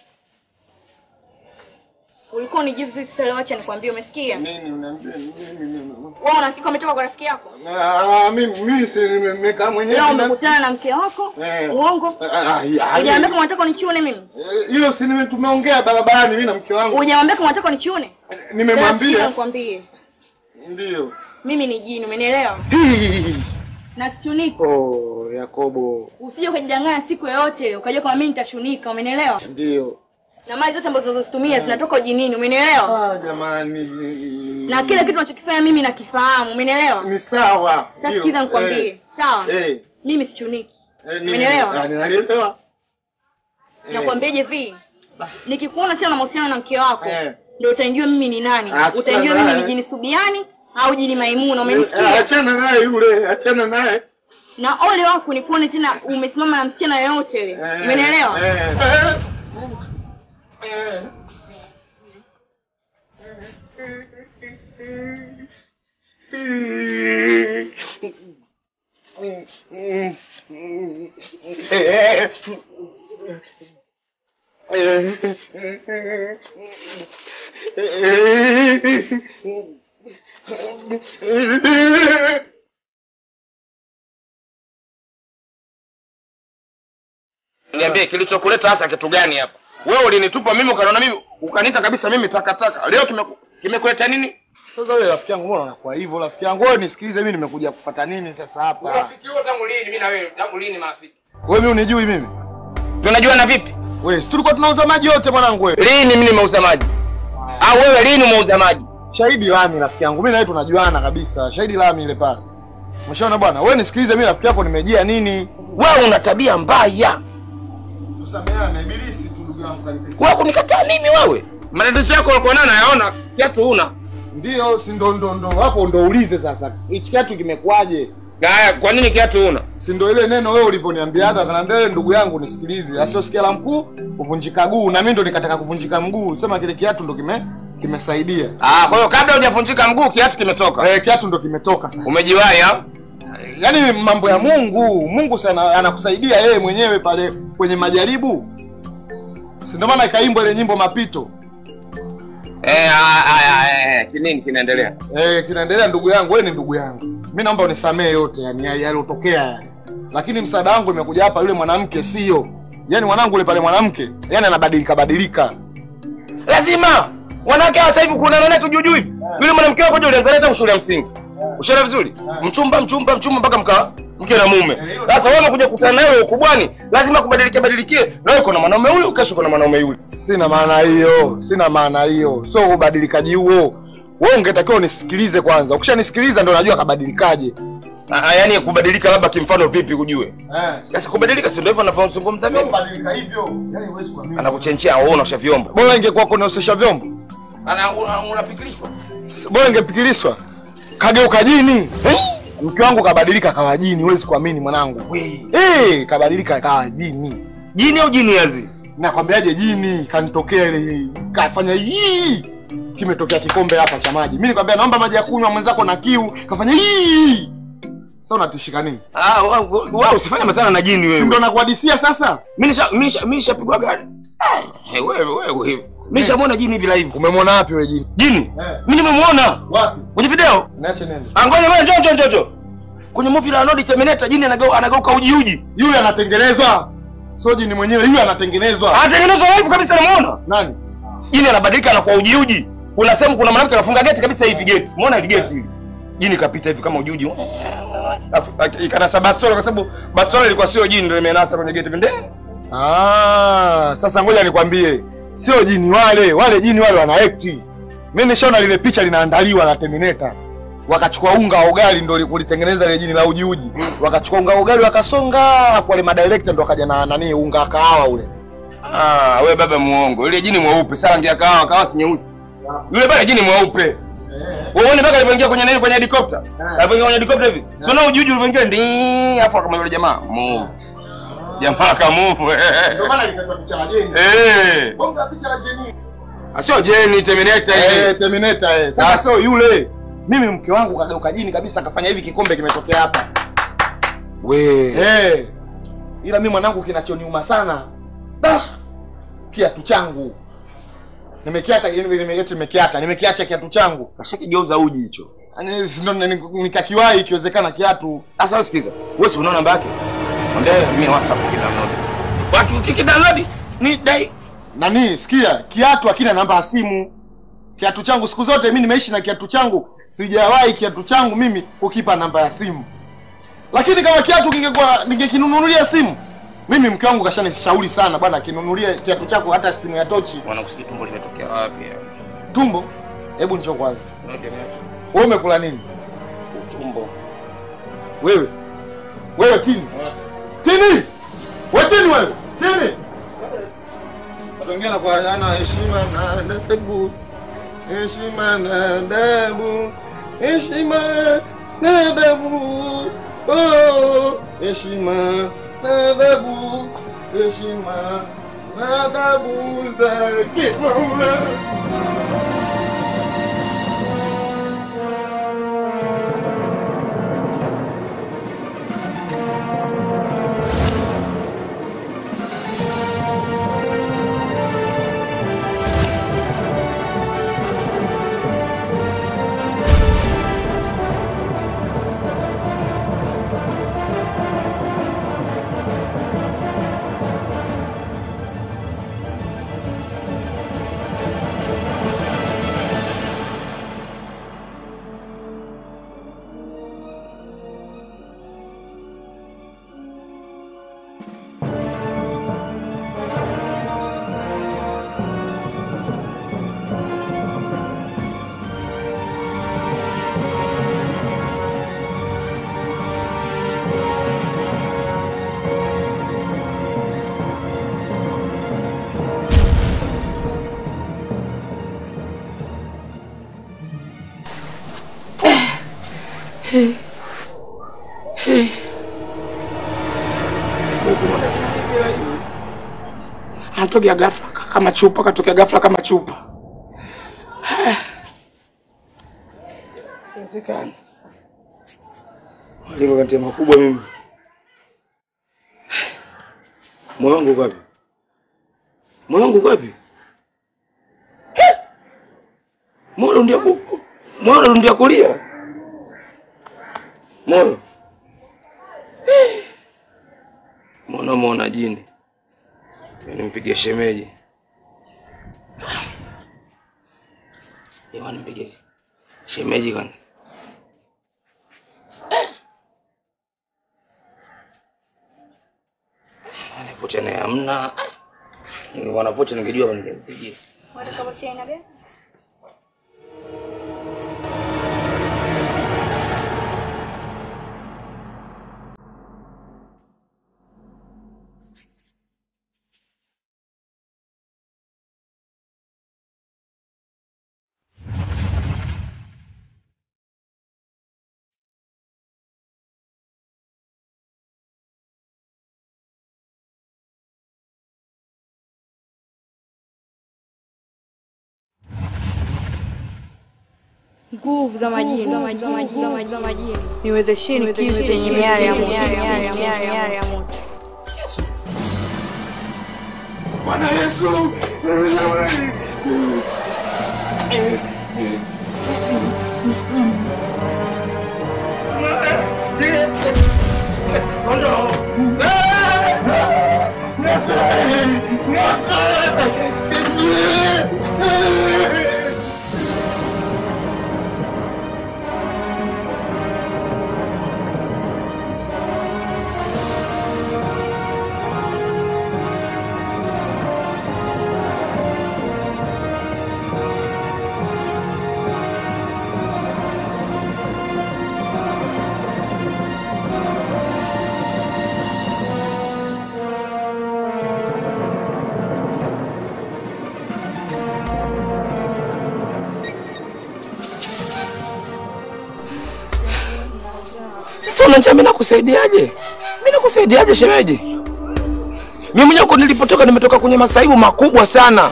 Ulikuwa unijui vizuri sasa leo acha nikwambie umesikia? Nini unaniambia nini nini? Wewe una hakika umetoka kwa rafiki yako? Ah, mimi mimi si nimekaa mwenyewe. Leo binafsi. umekutana na mke wako? Eh. Uongo? Ah, ah, ya, Hujaniambia kama unataka unichune mimi? Eh, Hilo si nime tumeongea barabarani mimi na mke wangu. Hujaniambia kama unataka unichune? Nimemwambia. Nikwambie. Ndio. Mimi ni jini, umenielewa? Na sichuniki. Oh, Yakobo. Usije ukajidanganya siku yoyote ile ukajua kama mimi nitachunika, umenielewa? Ndio. Na mali zote ambazo tunazozitumia zinatoka ujinini, umenielewa? Ah, jamani. Na kila kitu unachokifanya mimi nakifahamu, umenielewa? Ni sawa. Sasa Ndio. sikiza nikwambie, Eh, sawa? Eh. Mimi sichuniki. eh, ni- Umenielewa? Ah, ninalielewa. Eh. Nakwambiaje hivi? Nikikuona tena na mahusiano na mke wako, Eh. ndio utanijua mimi ni nani. Achana Utanijua mimi naye. ni jini Subiani au jini Maimuna, Eh, umenisikia? Achana naye yule, achana naye. Na ole wako nikuone tena umesimama na msichana yoyote ile. Eh, Umenielewa? eh. Eh. Eh. Niambie kilichokuleta hasa kitu gani hapa? Wewe ulinitupa mimi ukaniona mimi ukaniita kabisa mimi takataka. Leo kimeku- kimekuleta nini? Sasa wewe rafiki yangu, mbona unakuwa hivyo rafiki yangu? Wewe nisikilize, mimi nimekuja kufuata nini sasa hapa? Urafiki huo tangu lini mimi na wewe? Tangu lini marafiki? Wewe mimi unijui mimi? Tunajuana vipi? Wewe, si tulikuwa tunauza maji yote mwanangu wewe. Lini mimi nimeuza maji? Au wewe lini umeuza maji? Shahidi Lami rafiki yangu. Mimi na wewe tunajuana kabisa. Shahidi Lami ile pale. Umeshaona bwana? Wewe nisikilize mimi rafiki yako nimejia nini? Wewe una tabia mbaya. Tusameane ibilisi tu ndugu yangu kanipitia. Wewe kunikataa mimi wewe? Matatizo yako ulikuwa nayo nayaona, kiatu una. Ndio, si ndo ndo ndo hapo ndo ulize sasa. Hichi kiatu kimekuaje? Haya, kwa nini kiatu una? Si ndo ile neno wewe ulivyoniambiaga kanaambia wewe ndugu yangu nisikilize. Asiyosikia la mkuu kuvunjika guu na mimi ndo nikataka kuvunjika mguu. Sema kile kiatu ndo kime kimesaidia. Ah, kwa hiyo kabla hujavunjika mguu kiatu kimetoka. Eh, kiatu ndo kimetoka sasa. Umejiwahi ha? Yaani mambo ya Mungu, Mungu sana anakusaidia yeye mwenyewe pale kwenye majaribu. Si ndio maana ikaimbwa ile nyimbo mapito. Eh, ah, ah, ah, eh, kinini kinaendelea? Eh, kinaendelea ndugu yangu, wewe ni ndugu yangu. Mimi naomba unisamee yote yani ya- yaliyotokea yani. Lakini msaada wangu imekuja hapa yule mwanamke sio. Yaani mwanangu yule pale mwanamke, yani anabadilika badilika. Lazima Wanawake hawa sasa hivi kuna nani tu juu juu hivi. Yule mwanamke wako je, ulianza leta shule ya msingi. Ushaelewa vizuri? Mchumba mchumba mchumba mpaka mka mke na mume. Sasa wewe unakuja kukutana naye ukubwani, lazima kubadilike badilikie. Na wewe kuna mwanaume huyu, kesho kuna mwanaume yule. Sina maana hiyo, sina maana hiyo, sio ubadilikaji huo. Wewe ungetakiwa unisikilize kwanza, ukishanisikiliza ndo najua kabadilikaje. Ah, yani kubadilika labda kimfano vipi kujue? Eh. Sasa kubadilika si ndio hivyo anavyozungumza Sio mimi. kubadilika hivyo, yani huwezi kuamini. Anakuchenchea wewe unaosha vyombo. Bora ingekuwa kunaosesha vyombo, Ana una- unapikilishwa. bora ingepikiliswa. Kageuka jini. Mke wangu kabadilika kawa jini, huwezi kuamini mwanangu. Eh, kabadilika kawa jini. Jini au jini yazi? Nakwambiaje jini kanitokea ile kafanya hii. Kimetokea kikombe hapa cha maji. Mimi nikwambia naomba maji ya kunywa mwenzako na kiu, kafanya hii. Sasa unatishika nini? Ah, wewe usifanye masana na jini wewe. Si ndo nakuhadisia sasa? Mimi nisha mimi nisha mimi nishapigwa gari. Eh, wewe wewe. Mimi nishamwona jini hivi live. Umemwona wapi wewe jini? Jini? Mimi nimemuona. Wapi? Kwenye video? Niache nende. Ah, ngoja wewe njoo njoo njoo njoo. Kwenye movie la Arnold Terminator jini anageuka anageuka uji uji. Yule anatengenezwa. Sio jini mwenyewe, yule anatengenezwa. Anatengenezwa live kabisa namuona. Nani? Jini anabadilika anakuwa uji uji. Kuna sehemu kuna mwanamke anafunga geti kabisa hivi geti. Umeona ile geti hili? Jini kapita hivi kama uji uji. Alafu ikanasa bastola kwa sababu bastola ilikuwa sio jini ndio imenasa kwenye geti vinde. Ah, sasa ngoja nikwambie. Sio jini wale, wale jini wale wana act. Mimi nishaona lile picha linaandaliwa la Terminator. Wakachukua unga wa ugali ndio kulitengeneza ile jini la uji uji. Wakachukua unga wa ugali wakasonga, afu wale madirector ndio wakaja na nani unga wa kahawa ule. Ah, wewe baba muongo. Yule jini mweupe, sasa rangi ya kahawa, kahawa si nyeusi. Yule baba jini mweupe. Wewe uone mpaka alipoingia kwenye nini kwenye helikopta. Alipoingia kwenye helikopta hivi. Sio na ujuju ulivyoingia ndi afu kama yule jamaa move. Jamaa ka move. Ndio maana likatwa picha la jeni. Eh. Bonga picha la jeni. Sio jeni Terminator Eh, ile. Terminator eh. Sasa sio yule. Mimi mke wangu kageuka jini kabisa akafanya hivi kikombe kimetokea hapa. We. Eh. Ila mimi mwanangu kinachoniuma sana. Da. Kiatu changu. Nimekiata nimekiata nimekiata nimekiacha kiatu changu. Kashakigeuza uji hicho. Yaani si ndo ni- nikakiwahi ikiwezekana kiatu. Sasa sikiza. Wewe si unaona namba yake? Mwambie atumie WhatsApp kidownload. Watu ukikidownload ni dai Nani, sikia, kiatu hakina namba ya simu. Kiatu changu siku zote mimi nimeishi na kiatu changu, sijawahi kiatu changu mimi kukipa namba ya simu. Lakini kama kiatu kingekuwa ningekinunulia simu, mimi mke wangu kashanishauri sana bwana, kinunulie kiatu chako hata simu ya tochi. Wanakusikia tumbo limetokea wapi? Tumbo? Hebu njoo kwanza. Wewe umekula nini? Tumbo. Wewe. Wewe tini. Tini. Wewe tini wewe. Tini. Tuongea kwa ana heshima na adabu. Heshima na adabu. Heshima na adabu. Oh, heshima na adabu. Heshima na adabu zake Mola. Anatokea ghafla kama chupa, katokea ghafla kama chupa. Inawezekana. Malengo kati ya makubwa mimi. Moyo wangu uko wapi? Moyo wangu uko wapi? Moyo ndio ku Moyo ndio kulia. Moyo. Mbona muona jini? Nimpigie shemeji. Kwani mpige shemeji kwani? Ni pocha naye hamna. Ningekuwa na pocha ningejua hapa ningempigia. Nguvu za majini, nguvu za majini, za majini. Niwezesheni kisu chenye miale ya moto, miale ya moto, miale ya moto. Bwana Yesu. Sasa unaniambia mimi nakusaidiaje? Mimi nakusaidiaje shemeji? Mimi mwenyewe huko nilipotoka nimetoka kwenye masaibu makubwa sana.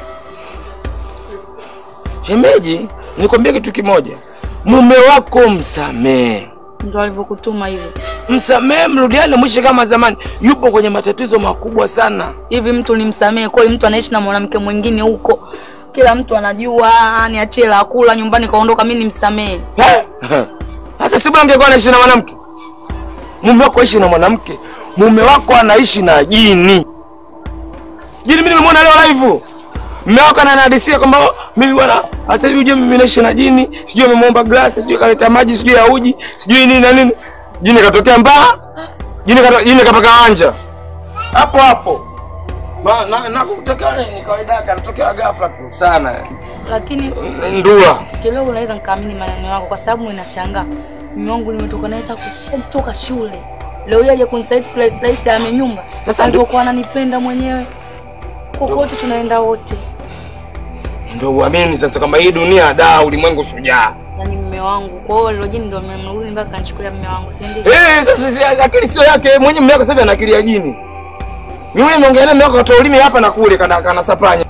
Shemeji, nikwambie kitu kimoja. Mume wako msamee. Ndo alivyokutuma hivyo. Msamee, mrudiane mwisho kama zamani. Yupo kwenye matatizo makubwa sana. Hivi mtu nimsamee kweli? Mtu anaishi na mwanamke mwingine huko, kila mtu anajua, niachie la kula nyumbani kaondoka, mimi nimsamee? Sasa si bwana angekuwa anaishi na mwanamke. Mume wako aishi na mwanamke. Mume wako anaishi na jini. Jini mimi nimemwona leo live. Mume wako ananihadisia kwamba "Oh, mimi bwana sasa hivi uje mimi naishi na jini, sijui amemwomba glasi, sijui kaleta maji, sijui ya uji, sijui nini na nini. Jini katokea mbaa. Jini kato, jini kapaka wanja. Hapo hapo. Ma, na, na kutokea ni kawaida yake, anatokea ghafla tu sana. Lakini Ndua. kidogo naweza nikaamini maneno yako, kwa sababu ninashangaa mume wangu nimetoka naye hata kutoka shule, leo hii aje kunisaiti place rahisi ame nyumba. Sasa alivyokuwa ananipenda mwenyewe, kokote tunaenda wote. Ndio uamini sasa kama hii dunia da ulimwengu shujaa. Yani mume wangu, kwa hiyo lilo jini ndio mmemrudi mpaka kanichukulia mume wangu, si ndio? Eh, sasa si- akili sio yake mwenye mume wako sasa hivi ana akili ya jini. Mimi wewe niongea naye mume wako atoa ulimi hapa na kule kana kana sapanya.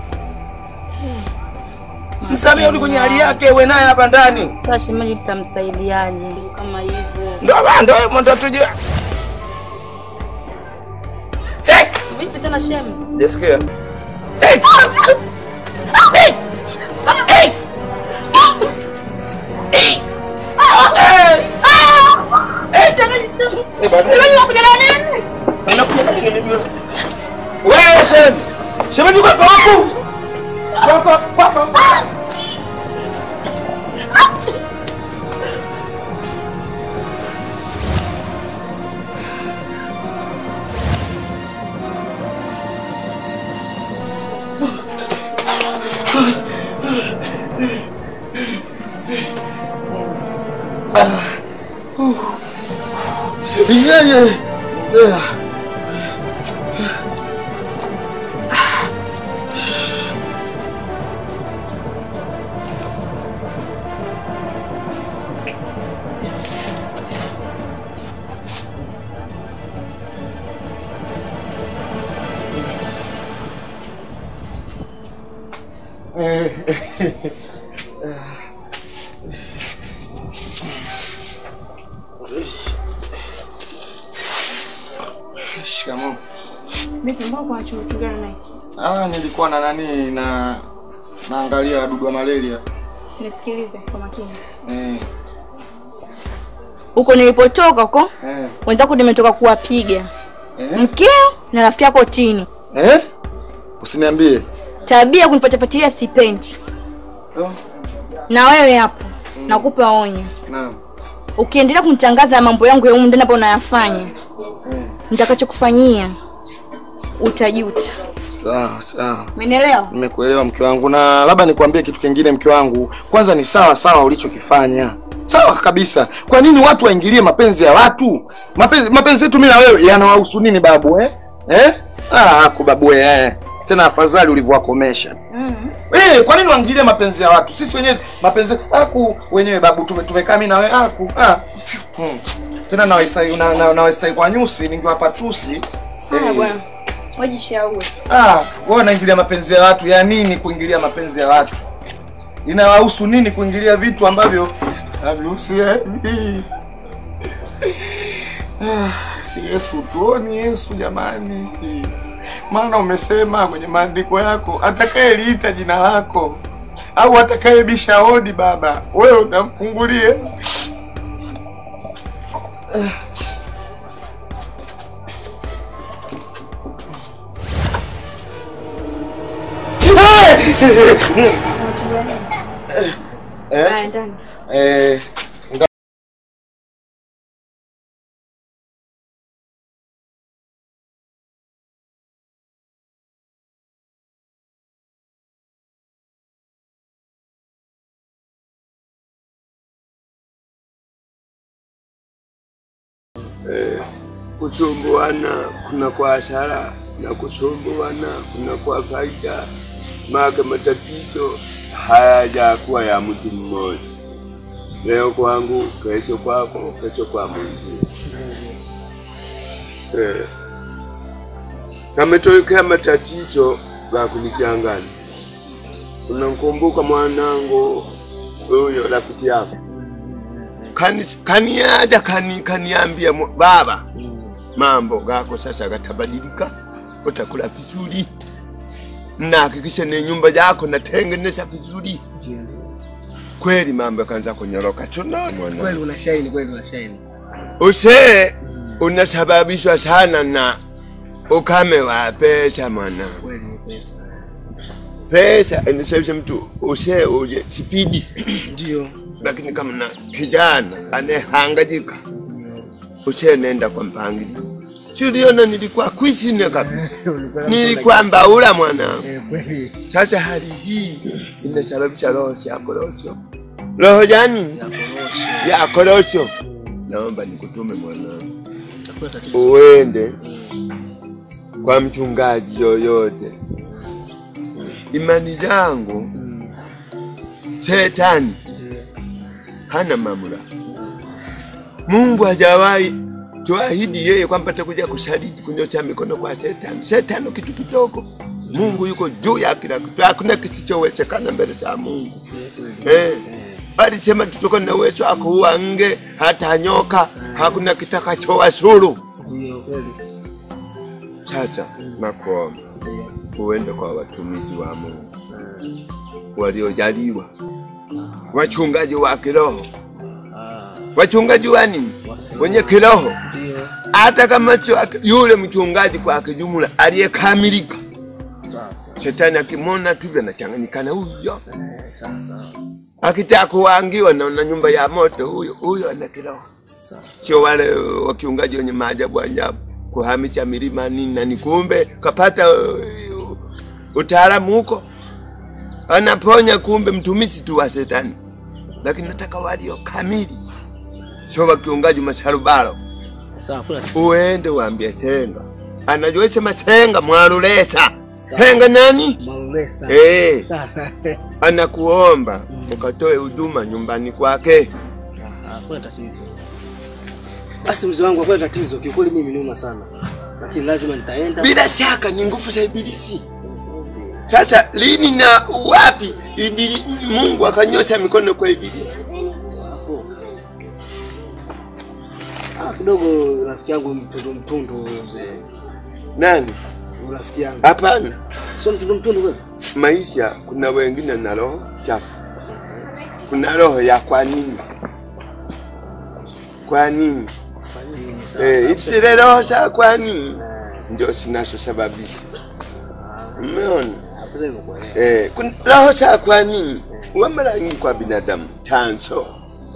Msamee uli kwenye hali yake uwe naye hapa ndani. Sasa shemeji, tutamsaidiaje kama hivyo? Ndio bana ndio ndio tujue. Vipi tena shemu? Jasikia. Wewe shem. Shemeji kwa kwaku. Kwa kwa kwa kwa. Yeah, yeah. Yeah. Shikamoo. Vipi, mbona kuna chungu gani na hiki? Ah, nilikuwa na nani na naangalia wadudu wa malaria. Nisikilize kwa makini. Eh, Huko nilipotoka huko eh, wenzako nimetoka kuwapiga eh. mkeo na rafiki yako Tini. Eh? Usiniambie. Tabia kunipatapatilia sipendi. Oh. na wewe hapo nakupa onyo Naam. ukiendelea kumtangaza mambo yangu ya humu ndani hapa unayafanya nitakachokufanyia utajuta Sawa, sawa. umenielewa Nimekuelewa mke wangu, na labda nikwambie kitu kingine mke wangu. Kwanza ni sawa sawa ulichokifanya, sawa kabisa. Kwa nini watu waingilie mapenzi ya watu? Mapenzi mapenzi yetu mimi na wewe yanawahusu nini babu eh? Eh? Ah, ako babu eh. Tena afadhali ulivyowakomesha. mm. Eh, kwa nini waingilie mapenzi ya watu? Sisi wenyewe mapenzi aku wenyewe babu tume, tumekaa mimi na wewe aku. Ah. Hmm. Tena na waisai na, na, na waisai kwa nyusi ningewapa tusi. haya bwana wajishauri Ah, wewe unaingilia mapenzi ya watu. Ya nini kuingilia mapenzi ya watu? Inawahusu nini kuingilia vitu ambavyo havihusu yeye? Ah, Yesu tuoni Yesu jamani. Maana umesema kwenye maandiko yako atakayeliita jina lako au atakayebisha hodi baba, wewe utamfungulie. Haya, ndani. Eh, nga- eh, kusumbuana kuna kwa hasara na kusumbuana kuna kwa faida. Maana matatizo hayajakuwa ya mtu mmoja, leo kwangu, kesho kwako, kesho kwa mwingine. Eh, kametokea matatizo ga kunichanganya. Unamkumbuka mwanangu huyo rafiki yako kani kaniaja kani kaniambia mu- baba, mambo gako sasa gatabadilika, utakula vizuri na hakikisha ni nyumba yako natengeneza vizuri. Kweli mambo yakaanza kunyoroka tunaona Kweli unashaini, kweli unashaini. Usee unasababishwa sana na ukame wa pesa mwana. Kweli ni pesa. Pesa inasababisha mtu usee uje spidi, Ndio. lakini kama na kijana anehangajika usee nenda kwa mpangilio. Si uliona nilikuwa kwisine kabisa, nilikuwa mbaula mwanangu. Eh, kweli. Sasa hali hii imesababisha roho ya korosho. Roho gani? Ya korosho. Naomba nikutume mwanangu, Hakuna tatizo. uende kwa mchungaji yoyote. Imani zangu, shetani hana mamlaka. Mungu hajawahi tuahidi yeye kwamba atakuja kusaliti kunyosha mikono kwa shetani. Shetani kitu kidogo. Mungu yuko juu ya kila kitu, hakuna kisichowezekana mbele za Mungu. Eh, alisema tutoka na uwezo wa kuua nge hata nyoka, hakuna kitakachowasuru. Ndio kweli. Sasa nakuomba uende kwa watumishi wa Mungu waliojaliwa, wachungaji wa kiroho, wachungaji wa nini, wenye kiroho, Ndio. hata kama sio aki- yule mchungaji kwa kijumla aliyekamilika. Sawa. Shetani akimwona tu anachanganyikana, huyo Eh, sawa sawa. akitaka kuangiwa na na nyumba ya moto, huyo huyo ana kiroho, sio wale wakiungaji wenye maajabu ajabu kuhamisha milima nini na ni kumbe kapata uh, utaalamu huko, anaponya kumbe mtumishi tu wa shetani. Lakini nataka walio kamili, sio wakiungaji masharubaro. Sawa, hakuna tatizo. Uende waambie Senga, anajua sema Senga mwalulesa Senga nani? Malulesa. Eh, Sawa. anakuomba ukatoe huduma nyumbani kwake. Ah, Hakuna tatizo. Basi mzee wangu, hakuna tatizo. Kiukweli mimi niuma sana. Lakini lazima nitaenda. Bila shaka ni nguvu za ibilisi. Sasa lini na wapi ibili, Mungu akanyosha mikono kwa ibilisi? Hapo. Ah, kidogo rafiki yangu mtundu mtundu huyo mzee. Nani? Rafiki yangu. Hapana, Sio mtundu mtundu kweli? maisha kuna wengine na roho chafu, kuna roho ya kwa nini, kwa nini Kwa nini sasa? eh, zile roho za kwa nini ndio zinazosababisha. Umeona Hapo sasa nimekuelewa. eh, kuna roho za kwa nini wa mara nyingi kwa binadamu chanzo.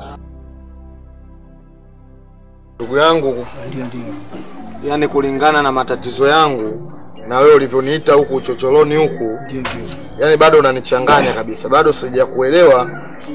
Ndugu yangu, yaani kulingana na matatizo yangu na wewe ulivyoniita huku uchocholoni huku, yaani bado unanichanganya kabisa, bado sijakuelewa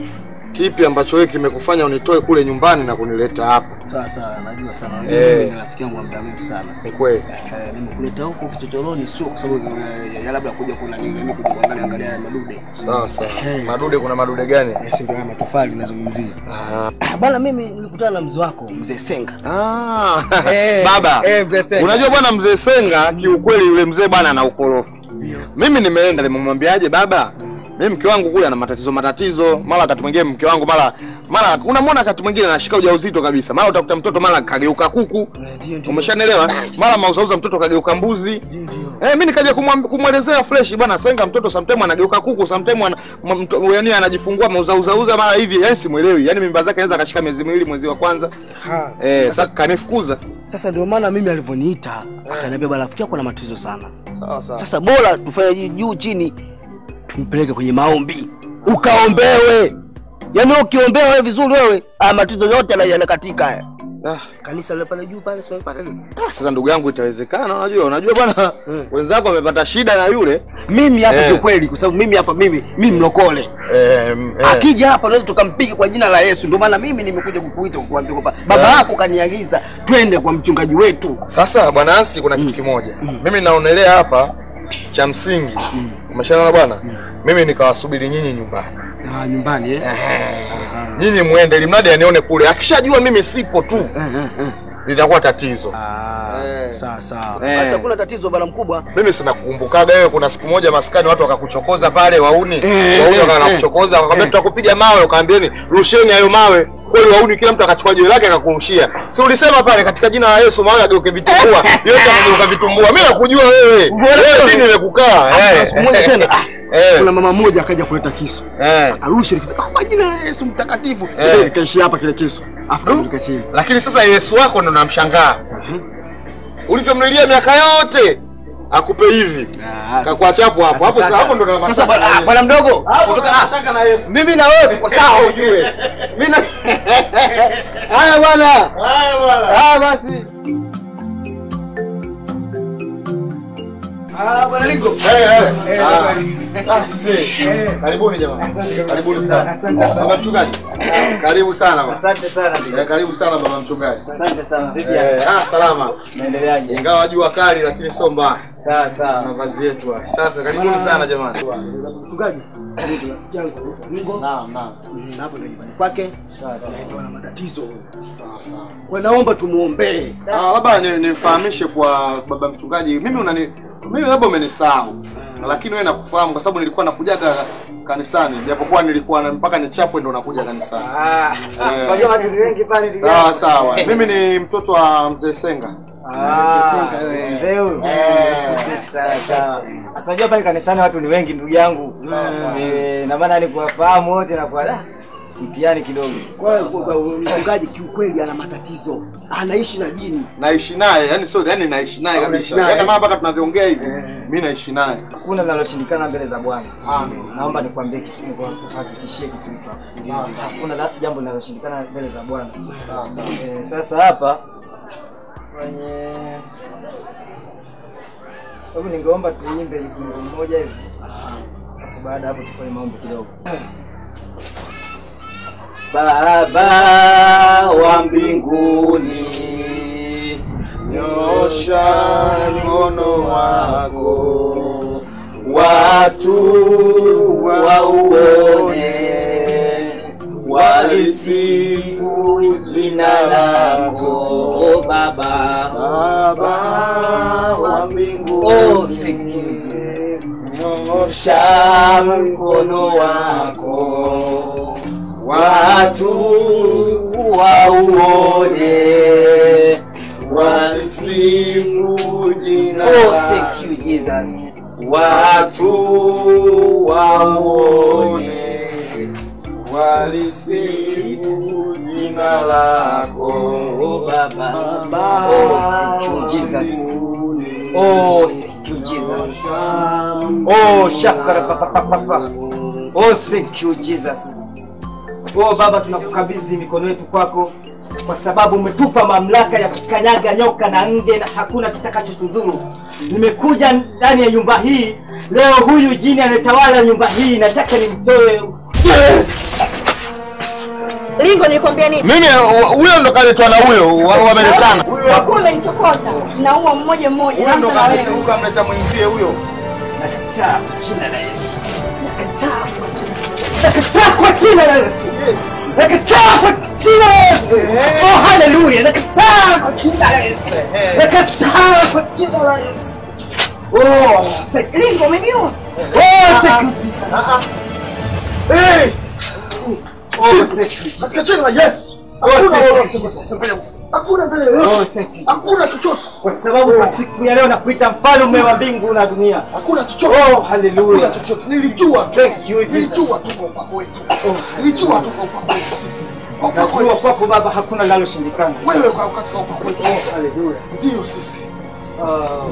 kipi ambacho wewe kimekufanya unitoe kule nyumbani na kunileta hapa. Sawa sawa, najua sana. Eh. Mimi ni rafiki yangu wa muda mrefu sana. Ni kweli. Eh, nimekuleta huko kichochoroni sio kwa sababu eh, ya labda kuja kuna nini, mimi kuja kuangalia angalia haya madude. Sawa sawa. Madude, kuna madude gani? Eh, si ndio haya matofali nazungumzia. Ah, bwana mimi nilikutana na mzee wako, mzee Senga. Ah, Eh, baba eh, mzee Senga. unajua bwana mzee Senga kiukweli yule mzee bwana ana ukorofi. Mimi nimeenda nimemwambiaje baba, mimi mke wangu kule ana matatizo matatizo, mara wakati mwingine mke wangu mara mara unamwona wakati mwingine anashika ujauzito kabisa, mara utakuta mtoto mara kageuka kuku, umeshanielewa? Mara mauzauza mtoto kageuka mbuzi. Eh, mimi nikaja kumwam- kumwelezea fresh bwana Senga, mtoto sometime anageuka kuku, sometime ana m- mto- yaani anajifungua mauzauza mara hivi, yani simuelewi, yani mimba zake anaweza akashika miezi miwili mwezi wa kwanza. Ha. Eh, sasa kanifukuza. Sasa ndio maana mimi alivyoniita akaniambia bwana rafiki yako na matatizo sana. Sawa sawa. Sasa bora tufanye juu chini tumpeleke kwenye maombi. Ukaombewe. Yaani ukiombea wewe vizuri wewe, ah matatizo yote yana- yanakatika haya. Ah. Kanisa lile pale juu pale sio pale. Ah, sasa ndugu yangu itawezekana unajua unajua bwana wenzako wamepata shida na yule Mimi hapa Eh. kiukweli kwa sababu mimi hapa mimi mimi mlokole. eh, mm, eh. Akija hapa naweza tukampiga kwa jina la Yesu. Ndio maana mimi nimekuja kukuita kukuambia kwamba baba yako kaniagiza twende kwa mchungaji wetu. Sasa bwana Ansi, kuna kitu kimoja mimi naonelea hapa cha msingi umeshaona bwana mimi nikawasubiri nyinyi nyumbani Ah, nyumbani eh. nyinyi muende ili mradi anione kule akishajua mimi sipo tu litakuwa tatizo Sawa sawa. Eh. Sasa kuna tatizo bwana mkubwa. mimi sina kukumbukaga wewe kuna siku moja maskani watu wakakuchokoza pale wauni Eh, wauni eh, wakakuchokoza eh. wakaambia tutakupiga mawe ukaambieni rusheni hayo mawe kweli wauni kila mtu akachukua jiwe lake akakurushia si ulisema pale katika jina la Yesu mawe ageuke vitumbua yote akageuka vitumbua mimi nakujua wewe wewe dini imekukaa eh Siku moja tena ah, Eh. kuna mama mmoja akaja kuleta kisu. eh Arusha nikisema "Ah, kwa jina la Yesu mtakatifu. Eh. Eh. Nikaishi hapa kile kisu. Afu nikaruka chini. lakini sasa Yesu wako ndo namshangaa ulivyomlilia miaka yote akupe hivi kakuacha hapo hapo hapo sasa hapo ndo na Sasa bwana ah, bwana mdogo. kutoka- ah, mashaka na Yesu Mimi na wewe tuko sawa ujue. Mimi na Haya bwana. haya bwana Ah basi. Ah bwana Lingo. Eh, eh. Ah. Ah, see. Karibuni jamani. Karibuni sana. Baba mchungaji. Karibu sana baba. Asante sana ndugu. Eh, Karibu sana baba mchungaji. Asante sana. Vipi? Eh, ah, salama. Naendeleaje? Ingawa jua kali lakini sio mbaya. Sawa sawa. Mavazi yetu haya. Sasa karibuni sana jamani. Mchungaji. Ndio rafiki yangu Lingo. Naam, naam. Mm, Hapo ndio nyumbani kwake. Sawa Sasa sawa. ndio ana matatizo huyo. Sawa sawa. Kwa naomba tumuombee. Ah, labda ni- nimfahamishe kwa baba mchungaji. Mimi unani mimi labda umenisahau. Lakini wewe nakufahamu kwa sababu nilikuwa nakujaga kanisani japokuwa nilikuwa na mpaka nichapwe ndo nakuja kanisani. Ah, Eh. unajua watu wengi pale ndugu Sawa yangu. sawa. Mimi ni mtoto wa mzee Senga. Ah, mzee huyu. Sawa sawa. Sasa unajua pale kanisani watu ni wengi ndugu yangu. Eh, na maana ni kuwafahamu wote na kwa ah, mtihani kidogo. Kwa hiyo kwa- kwa- mchungaji kiukweli ana matatizo. Anaishi na jini. Naishi naye, yani sio yani naishi naye Ah, unaishi kabisa. naye. Yaani kama mpaka tunavyoongea hivi, mimi naishi naye. Hakuna linaloshindikana mbele za Bwana. Amen. Naomba nikwambie kitu, nikuhakikishie kitu hicho hapo. Hakuna la- jambo linaloshindikana mbele za Bwana. Sawa sawa. Eh, sasa hapa kwenye hebu ningeomba tuimbe wimbo mmoja hivi. Alafu baada ya hapo tufanye maombi kidogo. Baba wa mbinguni, Nyosha mkono wako watu wauone, walisifu jina lako Baba, Baba wa Oh, sikie. Nyosha mkono wako watu wauone, walisifu jina Oh, lako. thank you Jesus. Watu waone walisifu jina lako Oh, Baba. Oh, thank you Jesus. Oh, thank you Jesus. Oh, shakara papa papa papa. Oh, thank you Jesus. Oh Baba, tunakukabidhi mikono yetu kwako kwa sababu umetupa mamlaka ya kukanyaga nyoka na nge na hakuna kitakachotudhuru. Nimekuja ndani ya nyumba hii leo, huyu jini anayetawala nyumba hii nataka nimtoe. Lingo nilikwambia nini? Mimi huyo ndo kaletwa na huyo wa- wameletana. Ulikuwa umenichokoza. Naua mmoja mmoja. Huyo ndo naanza na wewe. kaleta huyo kamleta mwenzie huyo. Nakataa kwa jina la Yesu. Nakataa kwa jina Nakataa kwa jina la Yesu. Nakataa kwa jina la Yesu. Oh, haleluya. Nakataa kwa jina la Yesu. Nakataa kwa jina la Yesu. Oh, thank you. Lingo umeniua. Oh, thank you Jesus. Hey! Oh, thank you Jesus. Katika jina la Yesu. Oh, Hakuna thank you lolote. Jesus. Hakuna mbele ya Oh, Yesu. thank you. Hakuna chochote. Kwa sababu kwa siku ya leo nakuita mfalme wa mbingu na dunia. Hakuna chochote. Oh, haleluya. Hakuna chochote. Nilijua. Thank you Jesus. Nilijua tu kwa upako wetu. Nilijua tu kwa upako wetu sisi. Kwa upako Najua wetu kwako sisi. Baba hakuna linaloshindikana. Wewe kwa katika upako wetu. Oh, haleluya. Ndio sisi. Oh.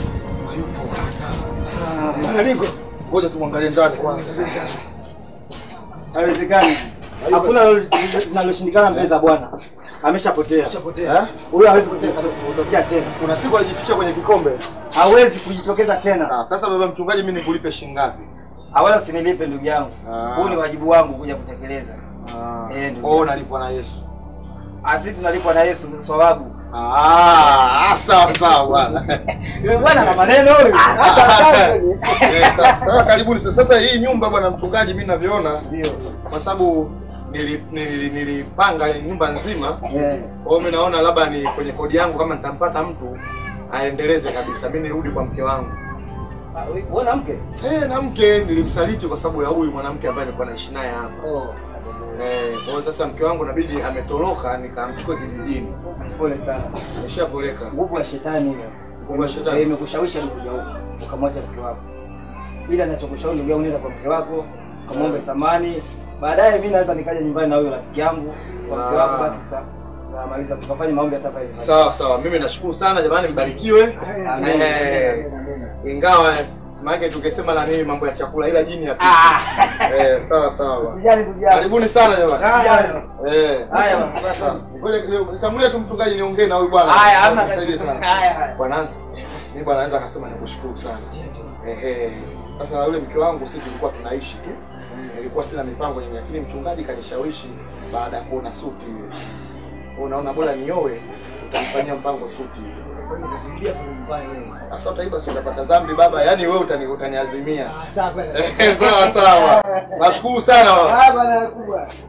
Malingo. Ngoja tumwangalie ndani kwanza. Haiwezekani. Hakuna linaloshindikana mbele za Bwana. Ameshapotea. Eh? Huyo hawezi kutoka- kutokea tena. Kuna siku alijificha kwenye kikombe. Hawezi kujitokeza tena. Ah, sasa baba mchungaji, mimi nikulipe shilingi ngapi? Wala usinilipe ndugu yangu. Ah. Huu ni wajibu wangu kuja kutekeleza. Ah. Eh, ndugu Oh, yangu. nalipwa na Yesu. Asi tunalipwa na Yesu sababu. Ah, ah, sawa sawa bwana. Yule bwana na maneno huyu. Hata hataki. Eh, sasa sasa karibuni sasa. Sasa hii nyumba bwana mchungaji, mimi ninavyoona Ndio. kwa sababu nili- nili- nilipanga nyumba nzima. Eh. Kwa hiyo mimi naona labda ni kwenye kodi yangu kama nitampata mtu aendeleze kabisa. Mimi nirudi kwa mke wangu. Wewe na mke? Eh, na mke nilimsaliti kwa sababu ya huyu mwanamke ambaye nilikuwa naishi naye hapa. Oh. Eh, kwa hiyo sasa mke wangu inabidi ametoroka nikamchukua kijijini. Pole sana. Ameshapoleka. Nguvu ya shetani hiyo. Nguvu ya shetani. Eh, Imekushawishi hadi kuja huko. Ukamwacha mke wako. Ila ninachokushauri ndugu yangu, nenda kwa mke wako, kamwombe samani. Baadaye mimi naweza nikaja nyumbani na huyo rafiki yangu kwa mke Ah. wako, basi tuta- tutamaliza tukafanya maombi hata pale. Sawa sawa, mimi nashukuru sana jamani, mbarikiwe. Amen. Eh, ingawa maana tungesema la nini mambo ya chakula, ila jini ya eh, sawa sawa. Usijali ndugu yangu. Karibuni sana jamani. Haya. Eh. Haya. Sasa ngoja kidogo, nitangulia tu mchungaji niongee na huyu bwana. Haya, hamna Nisaidie tatizo. sana. Haya, haya. Bwana Nancy, mimi bwana anaweza akasema nikushukuru sana. Ehe. Sasa yule mke wangu sisi tulikuwa tunaishi tu. Nilikuwa sina mipango nyingi, lakini mchungaji kanishawishi baada ya kuona suti ile. Kwa unaona bora nioe, utamfanyia mpango suti ile. Sasa utaiba si utapata dhambi baba, yaani wewe utani utaniazimia. Sawa. Eh, Sawa sawa. Nashukuru sana baba. Haya bwana kubwa.